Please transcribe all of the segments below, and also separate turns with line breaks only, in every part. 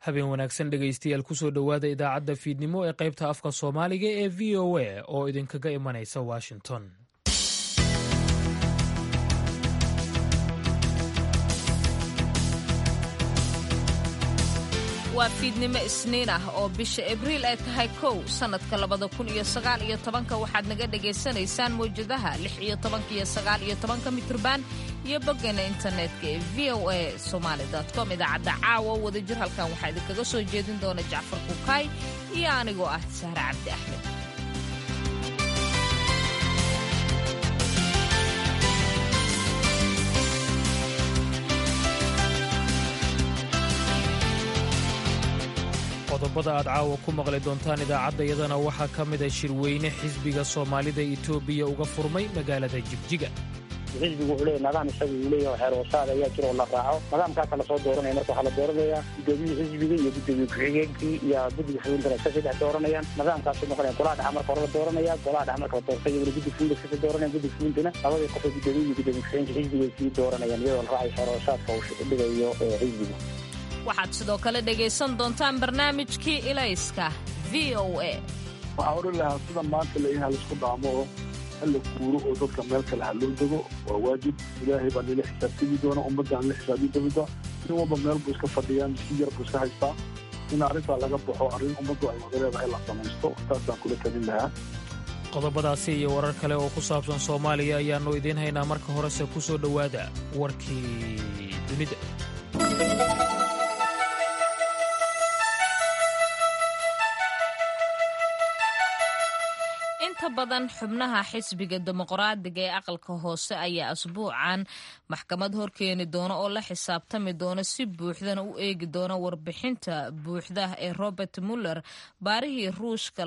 habeen wanaagsan dhegaystayaal kusoo dhowaada idaacadda fiidnimo ee qaybta afka soomaaliga ee v o a oo idinkaga imanaysa washington
waa fiidnimo isniin ah oo bisha abriil ay tahay kow sannadka labada kun iyo sagaal iyo tobanka waxaad naga dhagaysanaysaan mawjadaha lix iyo tobanka iyo sagaal iyo tobanka mitrban iyo boggeena internetka ee v o a somaali com idaacadda caawa wadajir halkan waxaa idinkaga soo jeedin doona jacfar kukaay iyo anigoo ah sahre cabdi axmed
qodobada aad caawa ku maqli doontaan idaacaddayadana waxaa ka mida shirweyne xisbiga soomaalida etoobiya uga furmay magaalada jigjiga
xisbigu wuxuu leeyahy nidaam isaga uu leeyahay xeeroosaad ayaa jira oo la raaco nidaamkaasa lasoo dooranaya marka waxaa la dooranayaa gudoomiyii xisbiga iyo gudoomiye ku-xigeenkii iyo guddiga fulinta iska saddex dooranayaan nidaamkaasuu noqonaya golaha dhexa marka hore la dooranaya golaha dhexa marka la doortay iyaguna guddi fulinta iskasii dooranaya guddi fulintana labadii qof ee gudoomiye iyo gudoomiye ku-xigeenka xisbiga ay sii dooranayaan iyadoo la raacayo xeeroosaadka uu dhigayo xisbiga
waxaad sidoo kale dhegaysan doontaan barnaamijkii ilayska v o a
waxaan odhan lahaa sida maanta la yahay laisku dhaamo oo hala guuro oo dadka meel kale ha loo dego waa waajib ilaahay baa nila xisaabtami doona ummadda aan la xisaabi doonta nin walba meel buu iska fadhiyaa miski yar buu iska haystaa in arrintaa laga baxo arrin ummaddu ay wada leedahay la samaysto taasaan kula talin lahaa
qodobadaasi iyo warar kale oo ku saabsan soomaaliya ayaannu idiin haynaa marka horese ku soo dhowaada warkii dunida
inta badan xubnaha xisbiga dimuqraadiga ee aqalka hoose ayaa asbuucan maxkamad horkeeni doona oo la xisaabtami doona si buuxdana u eegi doona warbixinta buuxda ee robert muller baarihii ruushka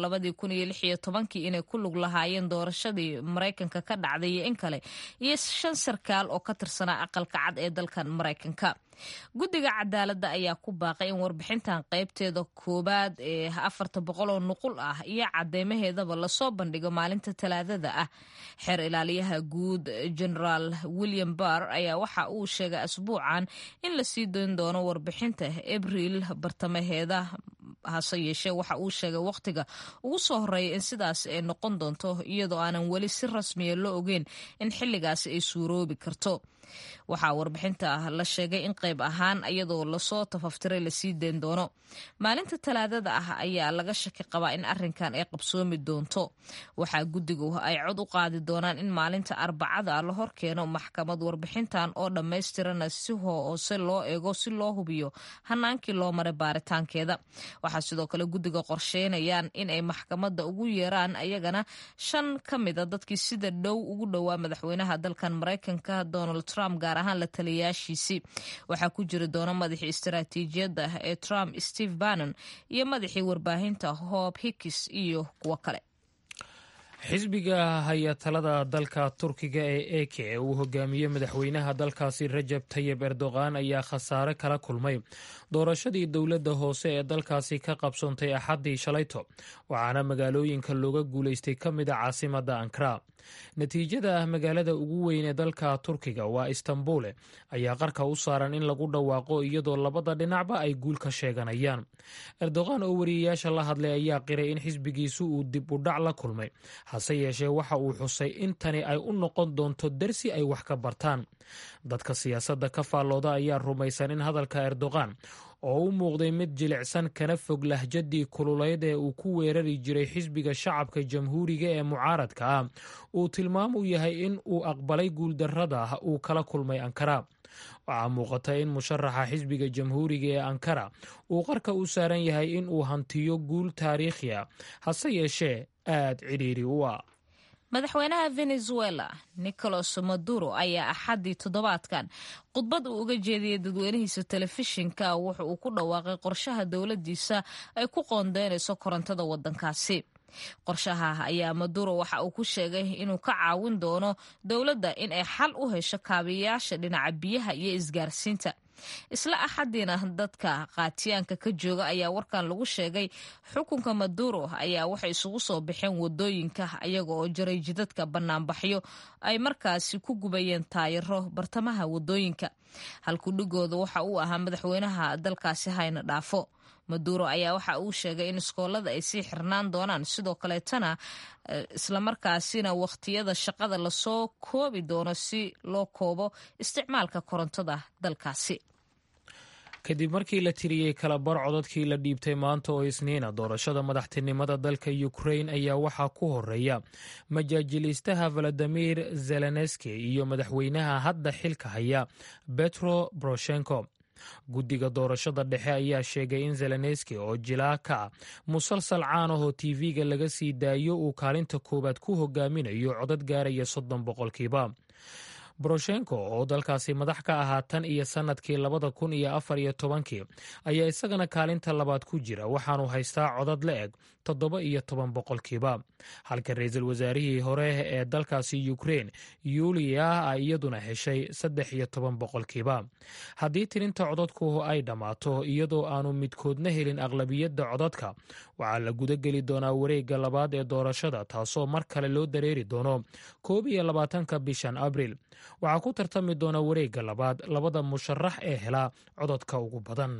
inay ku lug lahaayeen doorashadii maraykanka ka dhacday iyo in kale iyo shan sarkaal oo ka tirsanaa aqalka cad ee dalkan maraykanka guddiga cadaaladda ayaa ku baaqay in warbixintan qaybteeda koowaad ee afarta boqol oo nuqul ah iyo cadeymaheedaba lasoo bandhigo maalinta talaadada ah xeer ilaaliyaha guud generaal william barr ayaa waxa uu sheegay asbuucan in la sii doon doono warbixinta abriil bartamaheeda hase yeeshee waxa uu sheegay wakhtiga ugu soo horeeya in sidaas ay noqon doonto iyadoo aanan weli si rasmiya loo ogeyn in xilligaasi ay suuroobi karto waxaa warbixinta la sheegay in qayb ahaan iyadoo lasoo tafaftiray lasii dayn doono maalinta talaadada ah ayaa laga shaki qabaa in arinkan ay qabsoomi doonto waxaa guddigu ay cod u qaadi doonaan in maalinta arbacada la horkeeno maxkamad warbixintan oo dhammaystirana si hoose loo eego si loo hubiyo hanaankii loo maray baaritaankeeda waxaa sidoo kale guddiga qorsheynayaan inay maxkamadda ugu yeeraan ayagana shan ka mida dadkii sida dhow ugu dhowaa madaxweynaha dalkan maraykanka donald trump gaar ahaan la taliyaashiisii waxaa ku jiri doona madaxii istaraatiijiyadda ee trump steve bannon iyo madaxii warbaahinta hob hickis iyo kuwo kale
xisbiga haya talada dalka turkiga ee eke ee uu hogaamiyey madaxweynaha dalkaasi rajab tayib erdogan ayaa khasaare kala kulmay doorashadii dowladda hoose ee dalkaasi ka qabsoontay axaddii shalayto waxaana magaalooyinka looga guulaystay ka mida caasimadda ankara natiijada ah magaalada ugu weyn ee dalka turkiga waa istanbule ayaa qarka u saaran in lagu dhawaaqo iyadoo labada dhinacba ay guul ka sheeganayaan erdogan oo wariyayaasha la hadlay ayaa qiray in xisbigiisu uu dib u dhac la kulmay hase yeeshee waxa uu xusay in tani ay u noqon doonto dersi ay wax ka bartaan dadka siyaasadda ka faallooda ayaa rumaysan in hadalka erdogan oo u muuqday mid jilicsan kana fog lahjadii kululeyd ee uu ku weerari jiray xisbiga shacabka jamhuuriga ee mucaaradka ah uu tilmaam u yahay in uu aqbalay guuldarrada uu kala kulmay ankara waxaa muuqata in musharaxa xisbiga jamhuuriga ee ankara uu qarka u saaran yahay in uu hantiyo guul taariikhi a hase yeeshee aad cidhiiri u ah
madaxweynaha venezuela nicolas maduro ayaa axaddii toddobaadkan khudbad uu uga jeediyey dadweynihiisa telefishinka wuxa uu ku dhawaaqay qorshaha dowladdiisa ay ku qoondeynayso korontada waddankaasi qorshaha ayaa maduro waxa uu ku sheegay inuu ka caawin doono dowladda in ay xal u hesho kaabiyayaasha dhinaca biyaha iyo isgaarsiinta isla axadiina dadka qaatiyaanka ka jooga ayaa warkan lagu sheegay xukunka maduro ayaa waxay isugu soo baxeen wadooyinka ayaga oo jaray jidadka banaanbaxyo ay markaasi ku gubayeen taayiro bartamaha wadooyinka halkudhigooda waxa uu ahaa madaxweynaha dalkaasi hayna dhaafo maduro ayaa waxa uu sheegay in iskoolada ay sii xirnaan doonaan sidoo kaleetana islamarkaasina wakhtiyada shaqada lasoo koobi doono si loo koobo isticmaalka korontada dalkaasi
kadib markii la tiriyey kalabar codadkii la dhiibtay maanta oo isniina doorashada madaxtinimada dalka ukrain ayaa waxaa ku horeeya majaajiliistaha valadimir zelenski iyo madaxweynaha hadda xilka haya betro boroshenko guddiga doorashada dhexe ayaa sheegay in zelenski oo jilaa ka ah musalsal caan ahoo tv-ga laga sii daayo uu kaalinta koowaad ku hogaaminayo codad gaaraya soddon boqolkiiba boroshenko oo dalkaasi madax ka ahaa tan iyo sannadkii labada kun iyo afar iyo tobankii ayaa isagana kaalinta labaad ku jira waxaanu haystaa codad la eg toddoba iyo toban boqolkiiba halka ra-iisul wasaarihii hore ee dalkaasi ukrein yuliya a iyaduna heshay saddex iyo toban boqolkiiba haddii tirinta codadku ay dhammaato iyadoo aanu midkoodna helin aqlabiyadda codadka waxaa la gudageli doonaa wareegga labaad ee doorashada taasoo mar kale loo dareeri doono koob iyo labaatanka bishan abriil waxaa ku tartami doona wareegga labaad labada musharax ee helaa codadka ugu badan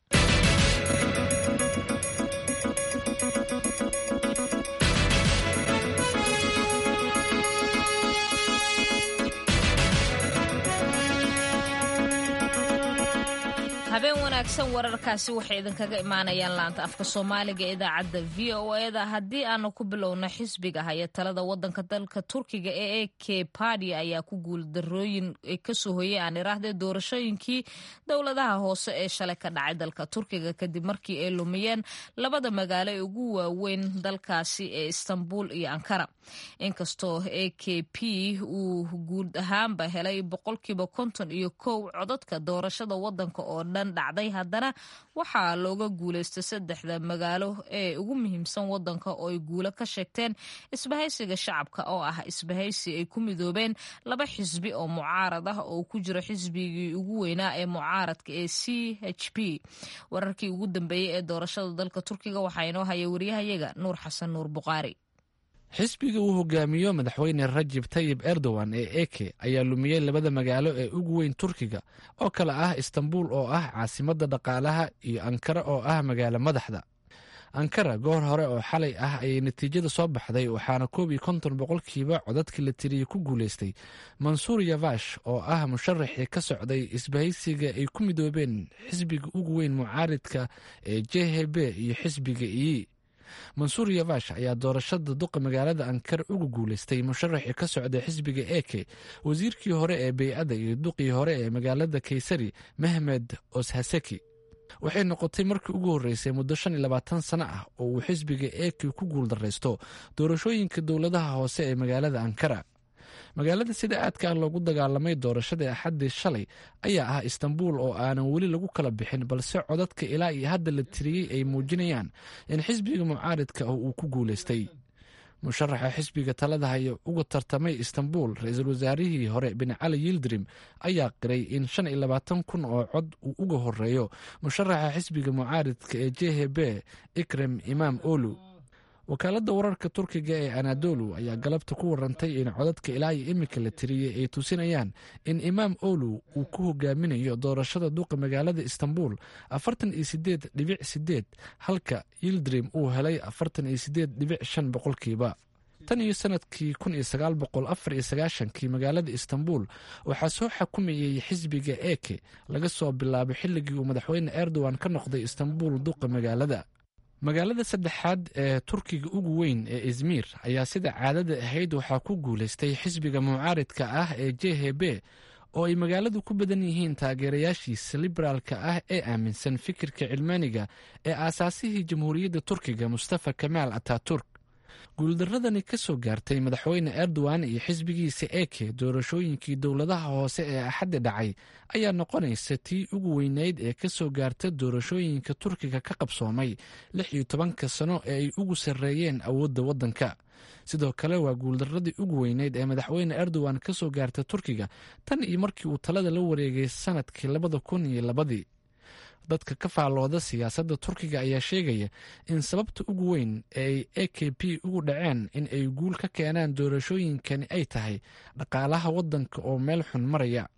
habeen wanaagsan wararkaasi waxay idinkaga imaanayaan laanta afka soomaaliga ee idaacadda v o eda haddii aanu ku bilowno xisbiga haya talada wadanka dalka turkiga ee e k badi ayaa ku guuldarooyin kasoo hoyay aan iraahdee doorashooyinkii dowladaha hoose ee shalay ka dhacay dalka turkiga kadib markii ay lumiyeen labada magaalo ee ugu waaweyn dalkaasi ee istanbul iyo ankara inkastoo e k p uu guud ahaanba helay boqolkiiba konton iyo kow codadka doorashada wadanka oo dhan dhacday haddana waxaa looga guulaystay saddexda magaalo ee ugu muhiimsan wadanka oo ay guulo ka sheegteen isbahaysiga shacabka oo ah isbahaysi ay ku midoobeen laba xisbi oo mucaarad ah oo ku jiro xisbigii ugu weynaa ee mucaaradka ee c h p wararkii ugu dambeeyey ee doorashada dalka turkiga waxaa inoo haya wariyahayaga nuur xasan nuur buqaari
xisbiga uu hogaamiyo madaxweyne rajib tayib erdogan ee eke ayaa lumiyey labada magaalo ee ugu weyn turkiga oo kale ah istanbul oo ah caasimadda dhaqaalaha iyo ankara oo ah magaalo madaxda ankara goor hore oo xalay ah ayay natiijada soo baxday waxaana koob iyo konton boqolkiiba codadkii la tiriyey ku guulaystay mansuur yavash oo ah musharaxii ka socday isbahaysiga ay ku midoobeen xisbiga ugu weyn mucaaridka ee j h b iyo xisbiga iyi mansuur yavash ayaa doorashada duqa magaalada ankara uga guulaystay musharaxii ka socday xisbiga eke wasiirkii hore ee bey-adda iyo duqii hore ee magaalada kaysari mehmed oshaseki waxay noqotay markii ugu horreysay muddo shan iyo labaatan sano ah oo uu xisbiga eke ku guuldaraysto doorashooyinka dowladaha hoose ee magaalada ankara magaalada sida aadka ah loogu dagaalamay doorashada axaddii shalay ayaa ah istanbul oo aanan weli lagu kala bixin balse codadka ilaa iyo hadda la tiriyey ay muujinayaan in xisbiga mucaaridka ah uu ku guulaystay musharaxa xisbiga talada haya uga tartamay istanbul ra-iisul wasaarihii hore bin cali yildirim ayaa qiray in shan iyo labaatan kun oo cod uu uga horeeyo musharaxa xisbiga mucaaridka ee j h b ikrem imaam olu wakaaladda wararka turkiga ee anadolu ayaa galabta ku warantay in codadka ilaa iyo iminka la tiriyey ay tusinayaan in imaam olu uu ku hogaaminayo doorashada duqa magaalada istanbul afartan iyo sideed dhibic sideed halka yildrim uu helay afartan iyo sideed dhibic shan boqolkiiba tan iyo sanadkii kun iyo sagaal boqol afar iyo sagaashankii magaalada istanbul waxaa soo xakumayay xisbiga eke laga soo bilaabo xilligii uu madaxweyne erdogan ka noqday istanbul duqa magaalada magaalada saddexaad ee turkiga ugu weyn ee izmir ayaa sida caadada ahayd waxaa ku guulaystay xisbiga mucaaridka ah ee j h b oo ay magaaladu ku badan yihiin taageerayaashiisa liberaalka ah ee aaminsan fikirka cilmaaniga ee aasaasihii jamhuuriyadda turkiga mustafa kamaal ataturk guuldaradani ka soo gaartay madaxweyne erdogan iyo xisbigiisa eke doorashooyinkii dowladaha hoose ee axaddi dhacay ayaa noqonaysa tii ugu weyneyd ee ka soo gaarta doorashooyinka turkiga ka qabsoomay lix iyo tobanka sano ee ay ugu sarreeyeen awoodda waddanka sidoo kale waa guuldaradii ugu weyneyd ee madaxweyne erdogan ka soo gaarta turkiga tan iyo markii uu talada la wareegay sanadkii labada kun iyo labadii dadka ka faallooda siyaasadda turkiga ayaa sheegaya in sababta ugu weyn ee ay a k p ugu dhaceen in ay guul ka keenaan doorashooyinkani ay tahay dhaqaalaha waddanka oo meel xun maraya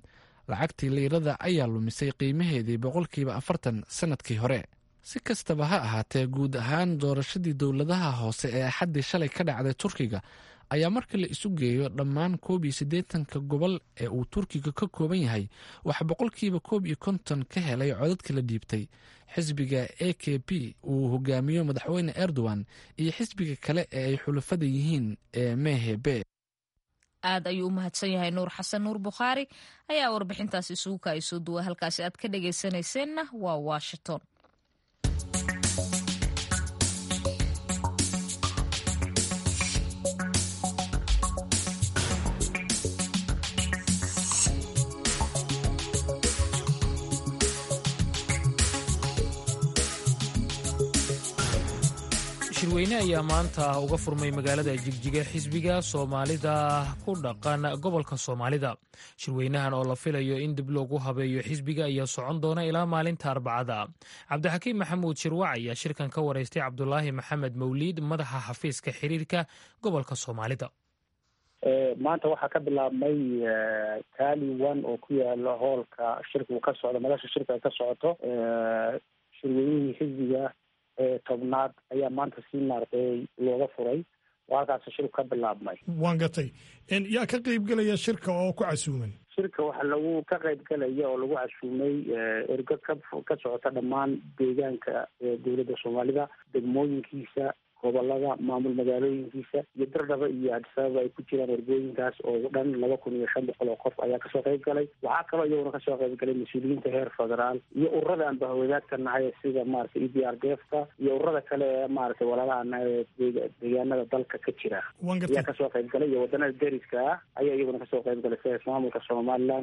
lacagtii liirada ayaa lumisay qiimaheedii boqolkiiba afartan sannadkii hore si kastaba ha ahaatee guud ahaan doorashadii dowladaha hoose ee axaddii shalay ka dhacday turkiga ayaa marka la isu geeyo dhammaan koob iyo siddeetanka gobol ee uu turkiga ka kooban yahay waxaa boqolkiiba koob iyo konton ka helay codadka la dhiibtay xisbiga a k p uu hogaamiyo madaxweyne erdogan iyo xisbiga kale ee ay xulafada yihiin ee mehebe
aad ayuu u mahadsan yahay nuur xasan nuur bukhaari ayaa warbixintaasi isugu kaayasoo duwa halkaasi aad ka dhagaysanayseena waa washington
shirweyne ayaa maanta uga furmay magaalada jigjiga xisbiga soomaalida ku dhaqan gobolka soomaalida shirweynahan oo la filayo in dib loogu habeeyo xisbiga ayaa socon doona ilaa maalinta arbacada cabdixakiim maxamuud shirwac ayaa shirkan ka waraystay cabdulaahi maxamed mawliid madaxa xafiiska xiriirka gobolka soomaalida
maanta waxaa ka bilaabmay taali one oo ku yaala hoolka shirkigu ka socdo madasha shirka ay ka socoto shirweynihii xisbiga tobnaad ayaa maanta si maaragtay looga furay oo halkaas shirku ka bilaabmay
waan gatay yaa ka qeyb gelaya shirka oo ku casuuman
shirka waxaa lagu ka qayb gelaya oo lagu casuumay ergo ka ka socota dhammaan deegaanka dowladda soomaalida degmooyinkiisa gobolada maamul magaalooyinkiisa iyo dardhaba iyo adisababa ay ku jiraan ergooyinkaas oo dhan laba kun iyo shan boqol oo qof ayaa kasoo qayb galay waxaa kaloo iyaguna kasoo qayb galay mas-uuliyiinta heer federaal iyo ururada aan bahwadaadka nahay sida maratay e d r d f ka iyo ururada kale ee maratay walaalaha nahay deegaanada dalka ka jira ayaa kasoo qayb galay iyo wadanada deriska ah ayaa iyaguna kasoo qayb galay sida maamulka somaliland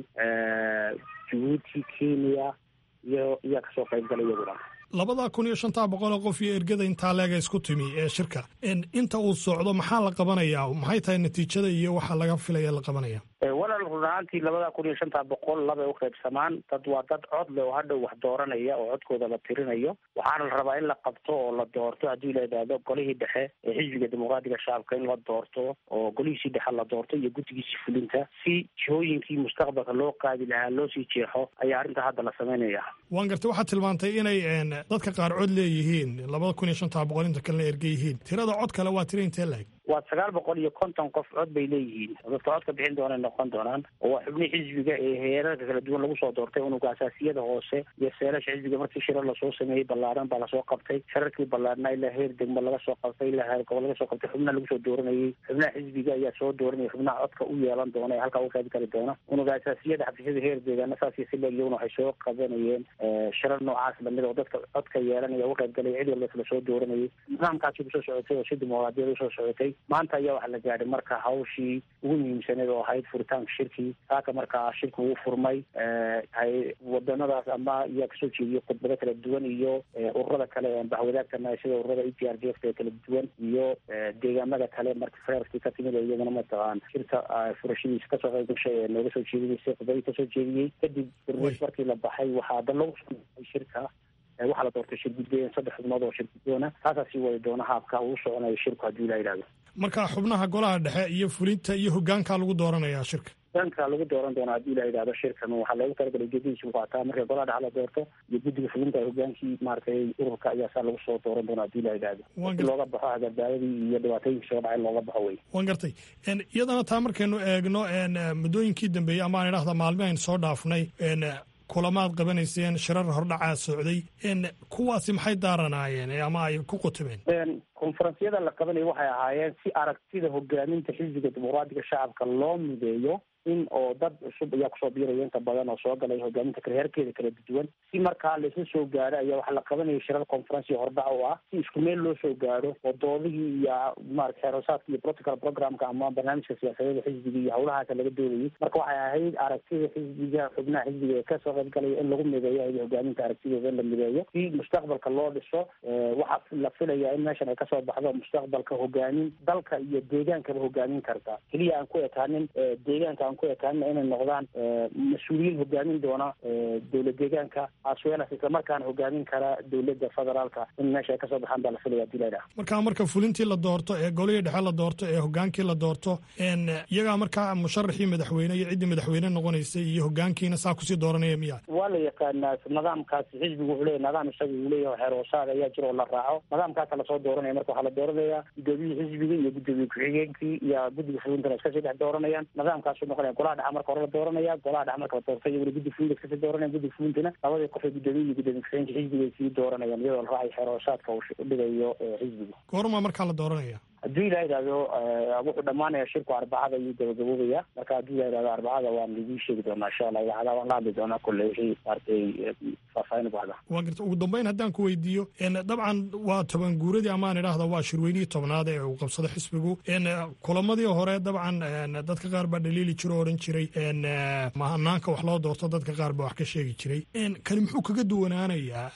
jabuuti kenya iyo iyaa kasoo qayb galay iyaguna
labada kun iyo shantaa boqol oo qof iyo ergada intaa leega isku timi ee shirka inta uu socdo maxaa la qabanayaa maxay tahay natiijada iyo waxaa laga filaya la qabanaya
walaal run ahaantii labada kun iyo shantaa boqol labay uqaybsamaan dad waa dad cod leh oo hadhow wax dooranaya oo codkooda la tirinayo waxaana la rabaa in la qabto oo la doorto haddii la idhaahdo golihii dhexe ee xisbiga dimuqraadiga shacabka in la doorto oo golihiisii dhexe la doorto iyo guddigiisii fulinta si jihooyinkii mustaqbalka loo qaadi lahaa loo sii jeexo ayaa arrinta hadda la samaynaya
waan gartay waxaad tilmaantay inay dadka qaar cod leeyihiin labada kun iyo shantaa boqol inta kalena erge yihiin tirada cod kale waa tira intee laeg
waa sagaal boqol iyo konton qof cod bay leeyihiin dadka codka bixin doonay noqon doonaan oo waa xubnihii xisbiga ee heerarka kala duwan lagu soo doortay unuga asaasiyada hoose iyo seelasha xisbiga markii shirar lasoo sameeyey ballaaran baa lasoo qabtay shararkii ballaarnaa ilaa heer degmo laga soo qabtay ilaa heer gobol laga soo qabtay xubnaha lagu soo dooranayey xubnaha xisbiga ayaa soo dooranaya xubnaha codka u yeelan doona ee halkaa uga qayb gali doona unuga asaasiyada xafiisyada heer deegaana saas iyo si leeg iyaguna waxay soo qabanayeen shirar noocaas lamid oo dadka codka yeelanaya uga qayb galaya cid walba lasoo dooranayay nidaamkaasi kusoo socotay oo si dimuqraadiyada usoo socotay maanta ayaa waxaa la gaadhay marka hawshii ugu muhiimsaneed oo ahayd furitaanka shirkii saaka markaa shirki uu furmay wadanadaas ama ayaa kasoo jeediyey khudbado kala duwan iyo ururada kale ee bahwadaagtana sida ururada e t r d f ee kala duwan iyo deegaamada kale marka feerkii ka timid oo iyaguna mataqaan shirka furashadiisa kasoo qayb gashay ee nooga soo jeedinaysay khudbadii kasoo jeediyey kadib barnaamij markii la baxay waxaa dan lagu soo shirka waxaa la doortay shir guddoon saddex xubnood oo shir guddoona taasaa sii wadi doona haabka uu soconayo shirku haddii la yidhahdo
marka xubnaha golaha dhexe iyo fulinta iyo hogaankaa lagu dooranayaa shirka
hogaanka lagu dooran doona haddii la yidhahdo shirkan waxaa loogu talagalay ujeedadiisu qaataa marka golaha dhexe la doorto iyo guddiga fulinta hogaankii maaragtay ururka ayaa saa lagu soo dooran doona haddii la yidhahdo si looga baxo hagabaadadii iyo dhibaatooyinkii soo dhacay looga baxo wey
waan gartay iyadana taa markaynu eegno muddooyinkii dambeeyey ama aan idhahda maalmihaynu soo dhaafnay kulamaad qabanayseen shirar hordhacaa socday kuwaasi maxay daaranaayeen ama ay ku qutumeen
konferensyada la qabanaya waxay ahaayeen si aragtida hogaaminta xisbiga dimuqraadiga shacabka loo mideeyo in oo dad cusub ayaa kusoo biiraya inta badan oo soo galay hogaaminta kale heerkeeda kala duwan si markaa laisla soo gaaro ayaa waxaa la qabanaya shirar conferency hordhac oo ah si isku meel loo soo gaaro oo doodihii iyo marata xeerosaadka iyo protocol programka ama barnaamijka siyaasadeeda xisbiga iyo hawlahaasa laga doonayay marka waxay ahayd aragtida xisbiga xubnaha xisbiga ee kasoo qayb galaya in lagu mideeyo ay hogaaminta aragtidooda in la mideeyo si mustaqbalka loo dhiso waxaa la filayaa in meeshan ay ka kasoo baxdo mustaqbalka hogaamin dalka iyo deegaankaba hogaamin karta keliya aan ku ekaanin deegaanka aan ku ekaanin inay noqdaan mas-uuliyiin hogaamin doona dowlad deegaanka aswelas islamarkaana hogaamin kara dowladda federaalka in meesha ay kasoo baxaan baa la filaya hadii laydhaha
marka marka fulintii la doorto ee golihii dhexe la doorto ee hogaankii la doorto iyagaa markaa musharaxii madaxweyne iyo ciddii madaxweyne noqonaysay iyo hogaankiina saa kusii dooranaya miya
waa la yaqaanaa nidaamkaasi xisbigu wuxuu leeyahy nidaam isaga uu leeyahay xeeroosaad ayaa jira oo la raaco nidaamkaasa lasoo dooranaya marka waxaa la dooranaya gudoomiyihii xisbiga iyo gudoomiye ku-xigeenkii iyo guddiga fulintana iskasii dhex dooranayaan nidaamkaasu noqonaya golaha dhexa marka hore la dooranaya golaha dhexa marka la doortay iyaguna guddi fulinta iskasii dooranaya guddiga fulintana labadii qof ee gudoomiye iyo gudoomiye ku-xigeenka xisbiga ay sii dooranayaan iyadoo la raacay xeeroosaadka uu dhigayo xisbigu
goormaa markaa la dooranaya
haddii la yidhahdo wuxuu dhamaanaya shirku arbacada ayuu gabagaboobaya marka haddii la yidhahdo arbacada waan idin sheegi doonaa insha allah idaacada waan la hadli doonaa kule wixii maaragtay faahfaahin baxda
waa garta ugu dambeyn haddaan ku weydiiyo dabcan waa toban guuradii amaan idhaahda waa shirweynihii tobnaad ee uu qabsado xisbigu kulamadii hore dabcan dadka qaar baa dhaliili jiro o odhan jiray mahanaanka wax loo doorto dadka qaar baa wax ka sheegi jiray kani muxuu kaga duwanaanayaa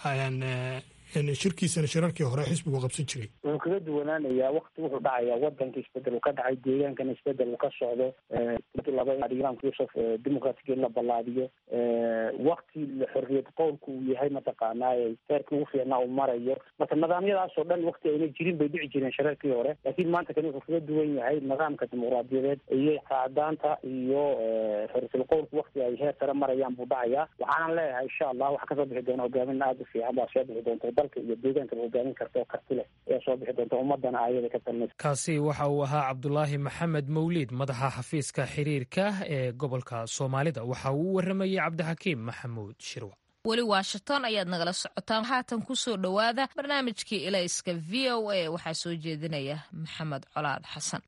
shirkiisana shirarkii hore xisbigu qabsan jiray
wuxuu kaga duwanaanayaa wakti wuxuu dhacayaa wadanka isbedel uu ka dhacay deegaankana isbedel uu ka socdo laba imaamka yuusuf dimucratic in la ballaadiyo wakti xorriyad qowlku uu yahay mataqaanaaye heerkii ugu fiicnaa uu marayo marka nidaamyadaasoo dhan wakti ayna jirin bay dhici jireen shirarkii hore laakiin maanta kani wuxuu kaga duwan yahay nidaamka dimuqraadiyadeed iyo qaadaanta iyo xorriyatul qowlku wakti ay heer sare marayaan buu dhacayaa waxaanan leeyahay insha allah waxaa kasoo bixi doona hogaamin aada u fiican baa soo bixi doonta dalka iyo deegaankaba hogaamin karta oo karti leh ayaa soo bixi doonta ummadana ayada ka talinaysa
kaasi waxa uu ahaa cabdulaahi maxamed mawliid madaxa xafiiska xiriirka ee gobolka soomaalida waxa uu u waramayey cabdixakiim maxamuud shirwa
weli washington ayaad nagala socotaan haatan ku soo dhowaada barnaamijkii ilayska v o a waxaa soo jeedinaya maxamed colaad xasan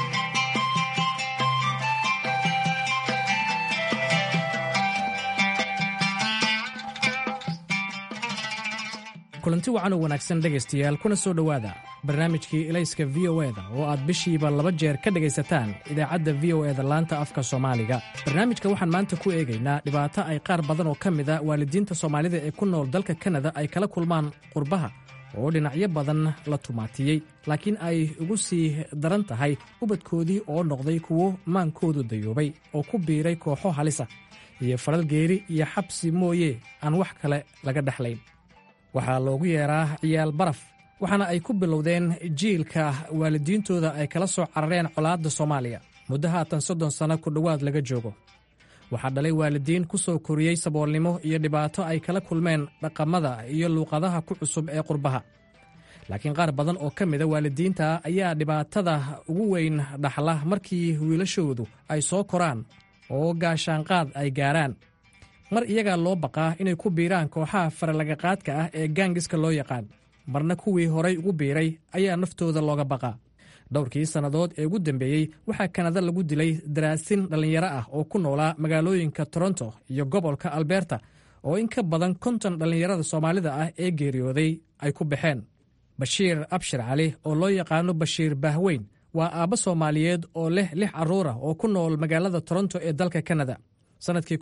kulanti wacan oo wanaagsan dhegaystayaal kuna soo dhowaada barnaamijkii ilayska v o eda oo aad bishiiba laba jeer ka dhegaysataan idaacadda v o eda laanta afka soomaaliga barnaamijka waxaan maanta ku eegaynaa dhibaato ay qaar badan oo ka mid a waalidiinta soomaalida ee ku nool dalka kanada ay kala kulmaan qurbaha oo dhinacyo badan la tumaatiyey laakiin ay ugu sii daran tahay ubadkoodii oo noqday kuwo maankoodu dayoobay oo ku biiray kooxo halisa iyo faral geeri iyo xabsi mooye aan wax kale laga dhexlayn waxaa loogu yeeraa ciyaal baraf waxaana ay ku bilowdeen jiilka waalidiintooda ay kala soo carareen colaadda soomaaliya muddo haatan soddon sanno ku dhowaad laga joogo waxaa dhalay waalidiin ku soo koriyey saboolnimo iyo dhibaato ay kala kulmeen dhaqamada iyo luuqadaha ku cusub ee qurbaha laakiin qaar badan oo ka mida waalidiinta ayaa dhibaatada ugu weyn dhaxla markii wiilashoodu ay soo koraan oo gaashaanqaad ay gaaraan mar iyagaa loo baqaa inay ku biiraan kooxaha faralagaqaadka ah ee gaangiska loo yaqaan marna kuwii horay ugu biiray ayaa naftooda looga baqaa dhowrkii sannadood ee ugu dambeeyey waxaa kanada lagu dilay daraasin dhallinyaro ah oo ku noolaa magaalooyinka toronto iyo gobolka alberta oo in ka badan konton dhallinyarada soomaalida ah ee geeriyooday ay ku baxeen bashiir abshir cali oo loo yaqaano bashiir bahweyn waa aabbo soomaaliyeed oo leh lix carruur ah oo ku nool magaalada toronto ee dalka kanada sannadkii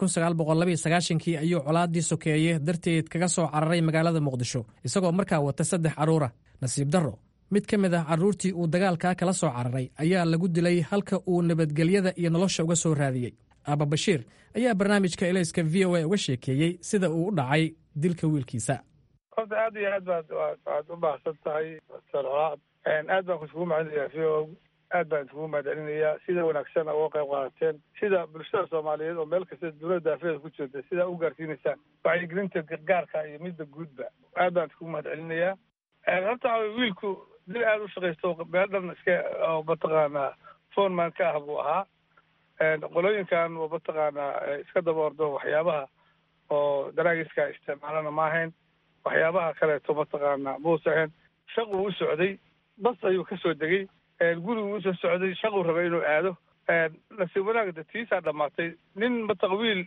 kii ayuu colaaddii sokeeye darteed kaga soo cararay magaalada muqdisho isagoo markaa wata saddex carruura nasiib darro mid ka mid ah carruurtii uu dagaalkaa kala soo cararay ayaa lagu dilay halka uu nabadgelyada iyo nolosha uga soo raadiyey aaba bashiir ayaa barnaamijka elayska v o a uga sheekeeyey sida uu u dhacay dilka wiilkiisa
horta aad iyo aad baad waad u baahsan tahay colaad aad baan kusugu macalinayaa v o aad baan iskugu mahadcelinayaa sida wanaagsan uga qayb qaadateen sida bulshada soomaaliyeed oo meel kasta dowladda daafeeda ku jirta sidaa u gaarsiinaysaan wacyigelinta gargaarka iyo midda guudba aad baan iskugu mahadcelinayaa horta wiilku dil aada u shaqaysto meel dhan iska oo mataqaanaa foneman ka ah buu ahaa qolooyinkan oo mataqaanaa iska daba ordo waxyaabaha oo daraagiska isticmaalana ma ahayn waxyaabaha kaleeto mataqaanaa muusa ahayn shaquu u socday bas ayuu ka soo degay gurigu usoo socday shaquu rabay inuu aado nasiib wanaagda tiisaa dhammaatay nin mataqwiil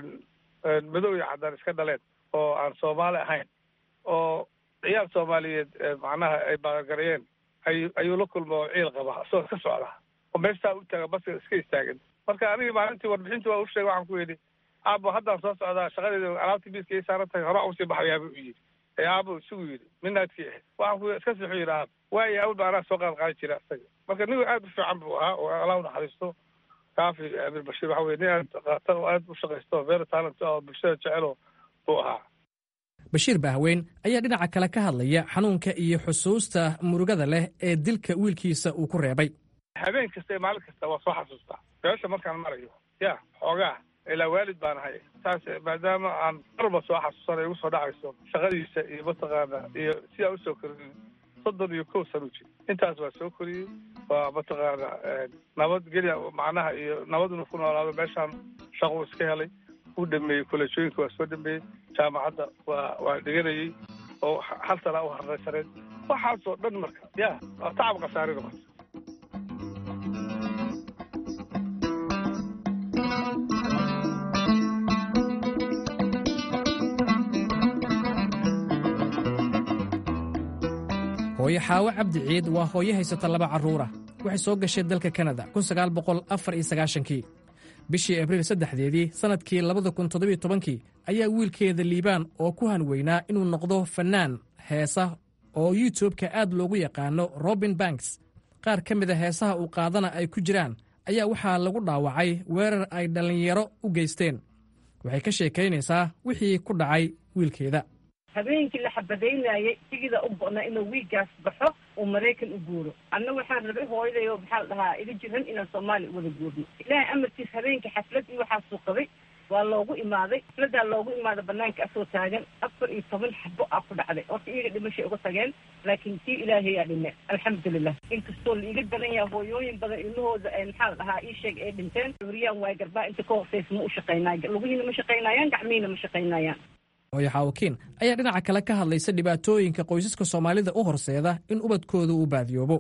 madow iyo caddaan iska dhaleen oo aan soomaali ahayn oo ciyaal soomaaliyeed macnaha ay baaqagareeyeen ay ayuu la kulma oo ciil qaba asagoo iska socda oo meeshaa u taaga baska iska istaagin marka anigii maalintii warbixintii waa u sheegay waxaan ku yidhi aabo haddaan soo socdaa shaqadeeda alaabtii biiska ii saaran tahay horaa usii baxayaa buu yidhi ee aabo isugu yidhi midnaadkii ahayd waxaan ku iska sixu yidhi aab waayo awal baa anaa soo qaad qaadi jira isaga marka nin aad u fiican buu ahaa oo allah u naxariisto kaafi amir bashiir waxa weye nin aad qatar oo aad u shaqaysto very talent oo bulshada jecelo buu ahaa
bashiir bahweyn ayaa dhinaca kale ka hadlaya xanuunka iyo xusuusta murugada leh ee dilka wiilkiisa uu ku reebay
habeen kasta iyo maalin kasta waa soo xasuustaa meesha markaan marayo ya xoogaa ilaa waalid baan ahay saas maadaama aan marba soo xasuusana igu soo dhacayso shaqadiisa iyo mataqaana iyo sidaa usoo koriyey soddon iyo kow sano jir intaas waa soo koriyey waa mataqaana nabadgelya macnaha iyo nabaduna ku noolaado meeshaan shaquu iska helay u dhameeyey kolleejooyinka waa soo dhameeyey jaamacadda waa waa dhiganayey oo hal sanaa u harraysaneed waxaasoo dhan marka ya waa tacab khasaare noqota
hooyo xaawo cabdi ciid waa hooyo haysata laba carruur ah waxay soo gashay dalka kanada kii bishii abriil saddexdeedii sannadkii labada kun toddobiyo tobankii ayaa wiilkeeda liibaan oo ku hanweynaa inuu noqdo fannaan heesa oo youtubeka aad loogu yaqaano robin banks qaar ka mida heesaha uu qaadana ay ku jiraan ayaa waxaa lagu dhaawacay weerar ay dhallinyaro u geysteen waxay ka sheekaynaysaa wixii ku dhacay wiilkeeda
habeenkii la xabadaynayay sigida u go'na inuu wiigaas baxo uu maraykan u guuro anna waxaan rabay hooyaday oo maxaa la dhahaa iga jiran inaan soomaaliya wada guurno ilaahay amarkiis habeenkii xaflad iyo waxaasuu qabay waa loogu imaaday xafladaa loogu imaaday banaanka asoo taagan afar iyo toban xabo aa ku dhacday horta iyaga dhimashay uga tageen laakiin tii ilaahayaa dhime alxamdulilah inkastoo la iga daran yaha hooyooyin badan ilmahooda maxaa la dhahaa ii sheeg ay dhinteen cuuriyaan waay garbaa inta ka hooseysa ma u shaqaynaayo lugihiina ma shaqaynayaan gacmihiina ma shaqaynayaan
hooyo xaawakiin ayaa dhinaca kale ka hadlaysa dhibaatooyinka qoysaska soomaalida u horseeda in ubadkooda uu baadiyoobo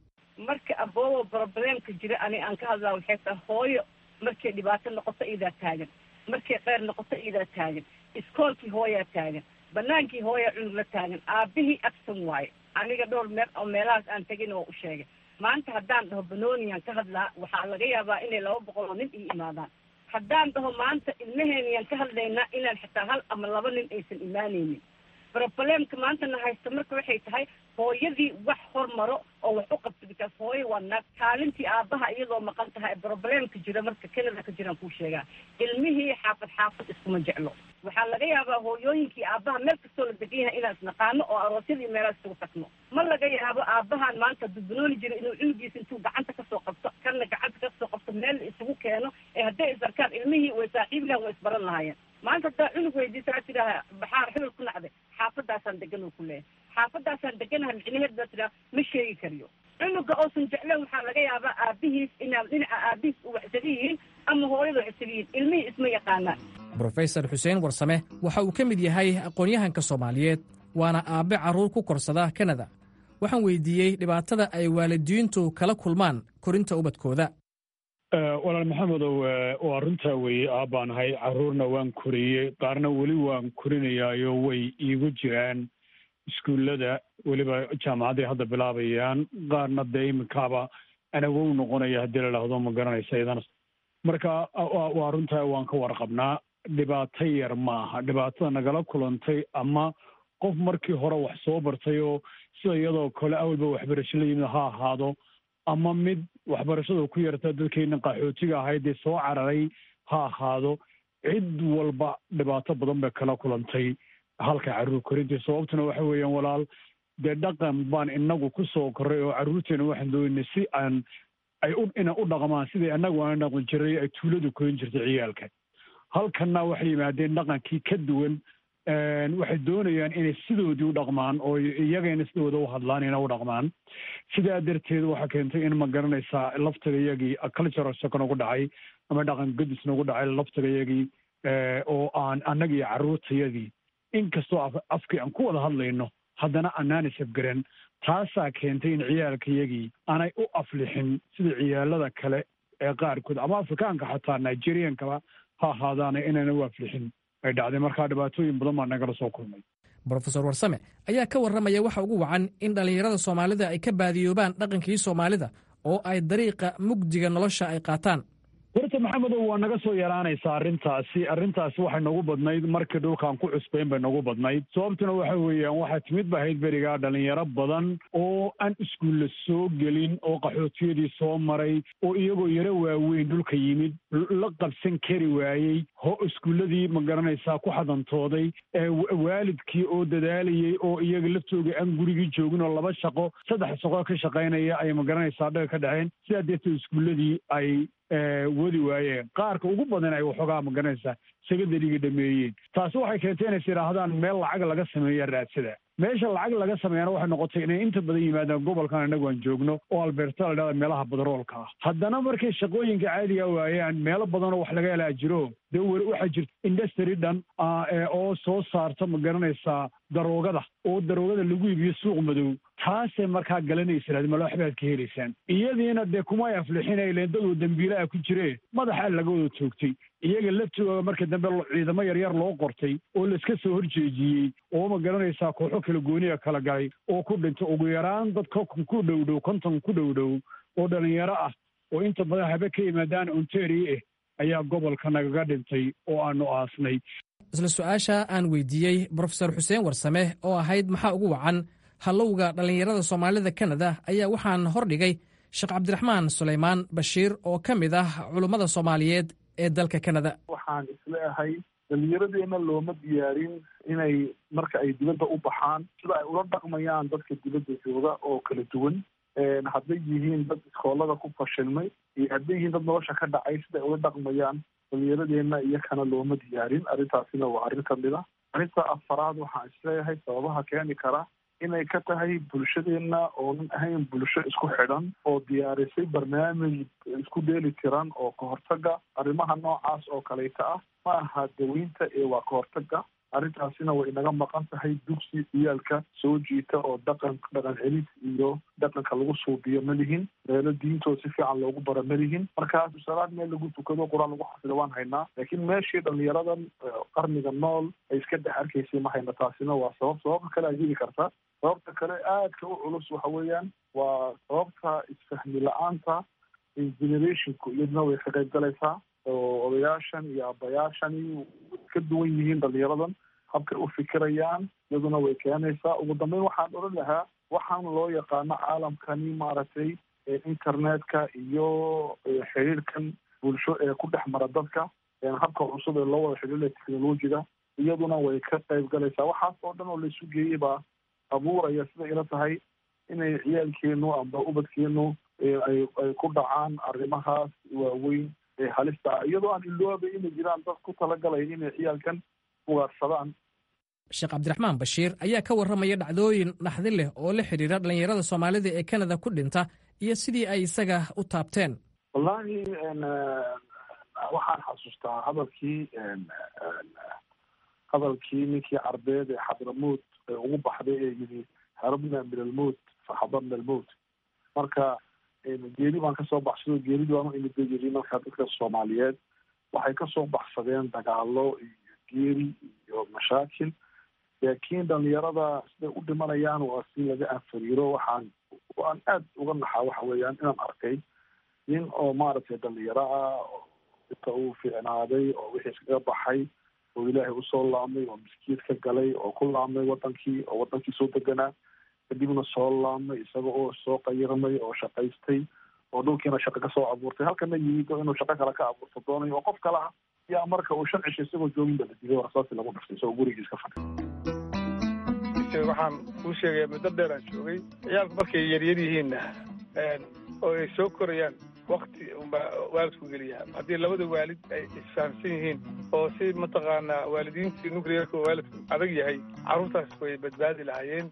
marka aboobo brobleemka jira ani aan ka hadlaa waxay tahay hooyo markay dhibaato noqoto iidaa taagan markay qeyr noqoto iidaa taagan iskoolkii hooyaa taagan banaankii hooyaa cunug la taagan aabihii absan waaye aniga dhowr meel oo meelahaas aan tegin oo u sheegay maanta haddaan dhaho banooniyan ka hadlaa waxaa laga yaabaa inay laba boqol oo nin ii imaadaan haddaan dhaho maanta ilmaheeniyaan ka hadlaynaa inaan xitaa hal ama laba nin aysan imaanaynin brobleemka maantana haysta marka waxay tahay hooyadii wax hormaro oo wax u qabta bikaas hooyo waa naag kaalintii aabbaha iyadoo maqan tahay brobleemka jira marka canada ka jiraan kuu sheegaa ilmihii xaafad xaafad iskuma jeclo waxaa laga yaabaa hooyooyinkii aabbaha meel kastoo la degan yahay inaan isnaqaano oo aroosyadii meelaha isugu tagno ma laga yaabo aabbahan maanta dubanooli jira inuu cunugiisa intuu gacanta kasoo qabto kanna gacanta kasoo qabto meel la isugu keeno ee hadday isarkaan ilmihii way saaxiib lahan way isbaran lahaayeen maanta haddaa cunug weydiisa aa tidhaaha baxaar xibel ku nacday xaafadaasaan degan oo ku leeyahay xaafadaasaan deganaha micnaheed baa tidhaha ma sheegi kariyo cunuga oosan jecleen waxaa laga yaabaa aabihiis inaa dhinaca aabihiis u waxsaga yihiin ama hooyada waxsaga yihiin ilmihii isma yaqaanaan
brofesor xuseen warsame waxa uu ka mid yahay aqoon-yahanka soomaaliyeed waana aabbe carruur ku korsada kanada waxaan weydiiyey dhibaatada ay waalidiintu kala kulmaan korinta ubadkooda
walaal maxamedow waa runtaa weeye aabbaan ahay carruurna waan koriyey qaarna weli waan korinayaayo way iigu jiraan iskuullada weliba jaamacadday hadda bilaabayaan qaarna dee iminkaaba anagow noqonaya haddii la dhahdo ma garanaysa idana marka waa runtaa waan ka warqabnaa dhibaato yar ma aha dhibaatada nagala kulantay ama qof markii hore wax soo bartay oo sida iyadoo kale awalba waxbarasho la yimid ha ahaado ama mid waxbarashada ku yarta dadkeenna qaxootiga ahayd dee soo cararay ha ahaado cid walba dhibaato badan bay kala kulantay halka carruur korintii sababtuna waxa weeyaan walaal dee dhaqan baan inagu ku soo korray oo carruurteena waxaan doonay si aan ay u ina u dhaqmaan sidai annagu aan dhaqan jiray ay tuuladu korin jirtay ciyaalka halkanna waxay yimaadeen dhaqankii ka duwan waxay doonayaan inay sidoodii u dhaqmaan oo iyagayna sidooda u hadlaan ina u dhaqmaan sidaa darteed waxaa keentay in ma garanaysaa laftaga iyagii cultural shock nagu dhacay ama dhaqan gadis nagu dhacay laftaga iyagii oo aan annaga iyo carruurtayadii inkastoo afkii aan ku wada hadlayno haddana anaan isafgaran taasaa keentay in ciyaalka iyagii aanay u aflixin sida ciyaalada kale ee qaarkood ama afrikaanka xataa nigeriankaba ha ahaadaana inayna u aflixin ay dhacday markaa dhibaatooyin badan baa nagala soo kulmay
brofesor warsame ayaa ka warramaya waxa ugu wacan in dhallinyarada soomaalida ay ka baadiyoobaan dhaqankii soomaalida oo ay dariiqa mugdiga nolosha ay qaataan
horta maxamedow waa naga soo yaraanaysaa arrintaasi arrintaasi waxay nagu badnayd markii dhulkaan ku cusbayn bay nagu badnayd sababtuna waxa weeyaan waxaa timid ba ahayd berigaa dhalinyaro badan oo aan iskuulla soo gelin oo qaxootiyadii soo maray oo iyagoo yaro waaweyn dhulka yimid la qabsan kari waayey ho iskuulladii ma garanaysaa ku xadantooday waalidkii oo dadaalayey oo iyaga laftooga aan gurigii joogin oo laba shaqo saddex shaqo ka shaqaynaya ay ma garanaysaa dhaga ka dhaceen sidaa deerteed iskuulladii ay wadi waayeen qaarka ugu badan ay waxoogaa ma garanaysaa secondariga dhameeyeen taasi waxay keentay inays yidhaahdaan meel lacag laga sameeya raadsada meesha lacag laga sameeyana waxay noqotay inay inta badan yimaadaan gobolkan innagu aan joogno oo alberta la dhahda meelaha badaroolka ah haddana markay shaqooyinka caadiga waayaan meelo badanoo wax laga helaa jiro dee wer waxaa jirta industry dhan oo soo saarta ma garanaysaa daroogada oo daroogada lagu iibiyo suuq madow taasay markaa galanaysa mal waxbaad ka helaysaan iyadiina dee kumay aflixinayleen dadoo dembiilaha ku jiree madaxaa laga wada toogtay iyaga laftooga marka dambe ciidamo yaryar loo qortay oo laiska soo horjeejiyey oo ma garanaysaa kooxo kala gooniya kala galay oo ku dhintay ugu yaraan dad konton ku dhowdhow konton ku dhowdhow oo dhalinyaro ah oo inta badan habe ka yimaadaan ontario ah ayaa gobolka nagaga dhintay oo aanu aasnay
isla su-aasha aan weydiiyey brofesor xuseen warsame oo ahayd maxaa ugu wacan hallowga dhallinyarada soomaalida kanada ayaa waxaan hordhigay sheekh cabdiraxmaan sulaymaan bashiir oo ka mid ah culummada soomaaliyeed ee dalka kanada
waxaan isleeahay dhalinyaradeenna looma diyaarin inay marka ay dibadda u baxaan sida ay ula dhaqmayaan dadka dibadda jooga oo kala duwan hadday yihiin dad iskoolada ku fashilmay iyo hadday yihiin dad nolosha ka dhacay sida ay ula dhaqmayaan dhalinyaradeenna iyakana looma diyaarin arrintaasina waa arrin kamid a arrinta afaraad waxaan isleeyahay sababaha keeni kara inay ka tahay bulshadeenna oonan ahayn bulsho isku xidhan oo diyaarisay barnaamij isku dheeli tiran oo kahortaga arrimaha noocaas oo kaleyta ah ma aha daweynta ee waa kahortaga arrintaasina way inaga maqan tahay dugsi ciyaalka soo jiita oo dhaqan dhaqan celis iyo dhaqanka lagu suubiyo ma lihin meelo diintooda si fiican loogu bara ma lihin markaas salaad meel lagu tukado qur-aan lagu xafida waan haynaa laakiin meeshii dhalinyaradan qarniga nool ay iska dhex arkaysay ma hayna taasina waa sabab sababta kale ajiri karta sababta kale aadka u culus waxa weeyaan waa sababta isfahmi la-aanta generationku iyaduna way ka qayb galaysaa oo odayaashan iyo abayaashani ka duwan yihiin dhalinyaradan habkay u fikirayaan iyaduna way keenaysaa ugu dambeyn waxaan odhan lahaa waxaan loo yaqaano caalamkani maaragtay internetka iyo xiriirkan bulsho ee ku dhex mara dadka habka cusub ee loo wada xidhiiraya technologiga iyaduna way ka qayb galaysaa waxaas oo dhan oo laisu geeyey baa abuuraya sida ila tahay inay ciyaalkeenu amba ubadkeenu ay ay ku dhacaan arrimahaas waaweyn ee halista ah iyadoo aan iloobay inay jiraan dad ku talagalaya inay ciyaalkan ugaarsadaan
sheekh cabdiraxmaan bashiir ayaa ka warramaya dhacdooyin naxdin leh oo la xidhiira dhallinyarada soomaalida ee kanada ku dhinta iyo sidii ay isaga u taabteen
wallaahi waxaan xasuustaa hadalkii hadalkii ninkii carbeed ee xadramuud ee ugu baxday ee yidhi harabna min almowt faxadarna almowt marka geeri baan kasoo baxsado geeridi baan u imid bay yidhi marka dadka soomaaliyeed waxay kasoo baxsadeen dagaalo iyo geeri iyo mashaakil laakiin dhalinyarada siday u dhimanayaan waa si laga anfariiro waxaan waan aad uga naxaa waxa weeyaan inaan arkay nin oo maaragtay dhalinyaro ah oo inta uu fiicnaaday oo wixii iskaga baxay oo ilaahay usoo laamay oo miskiid ka galay oo ku laamay wadankii oo wadankii soo deganaa kadibna soo laamay isaga oo soo qayirmay oo shaqaystay oo dhulkiina shaqo kasoo abuurtay halkana yimid oo inuu shaqo kale ka abuurto doonayo oo qof kale ah yaa marka uu shan cisho isagoo joogin ba la dilay warsaasi lagu dhuftay isagoo gurigiis ka fadhiy
waxaan kuu sheegaya muddo dheer aan joogay ciyaalku markay yaryar yihiinna oo ay soo korayaan wakti unbaa waalidku geliyaa haddii labada waalid ay isfahamsan yihiin oo si mataqaanaa waalidiintii nuclearka oo waalidku adag yahay carruurtaas way badbaadi lahaayeen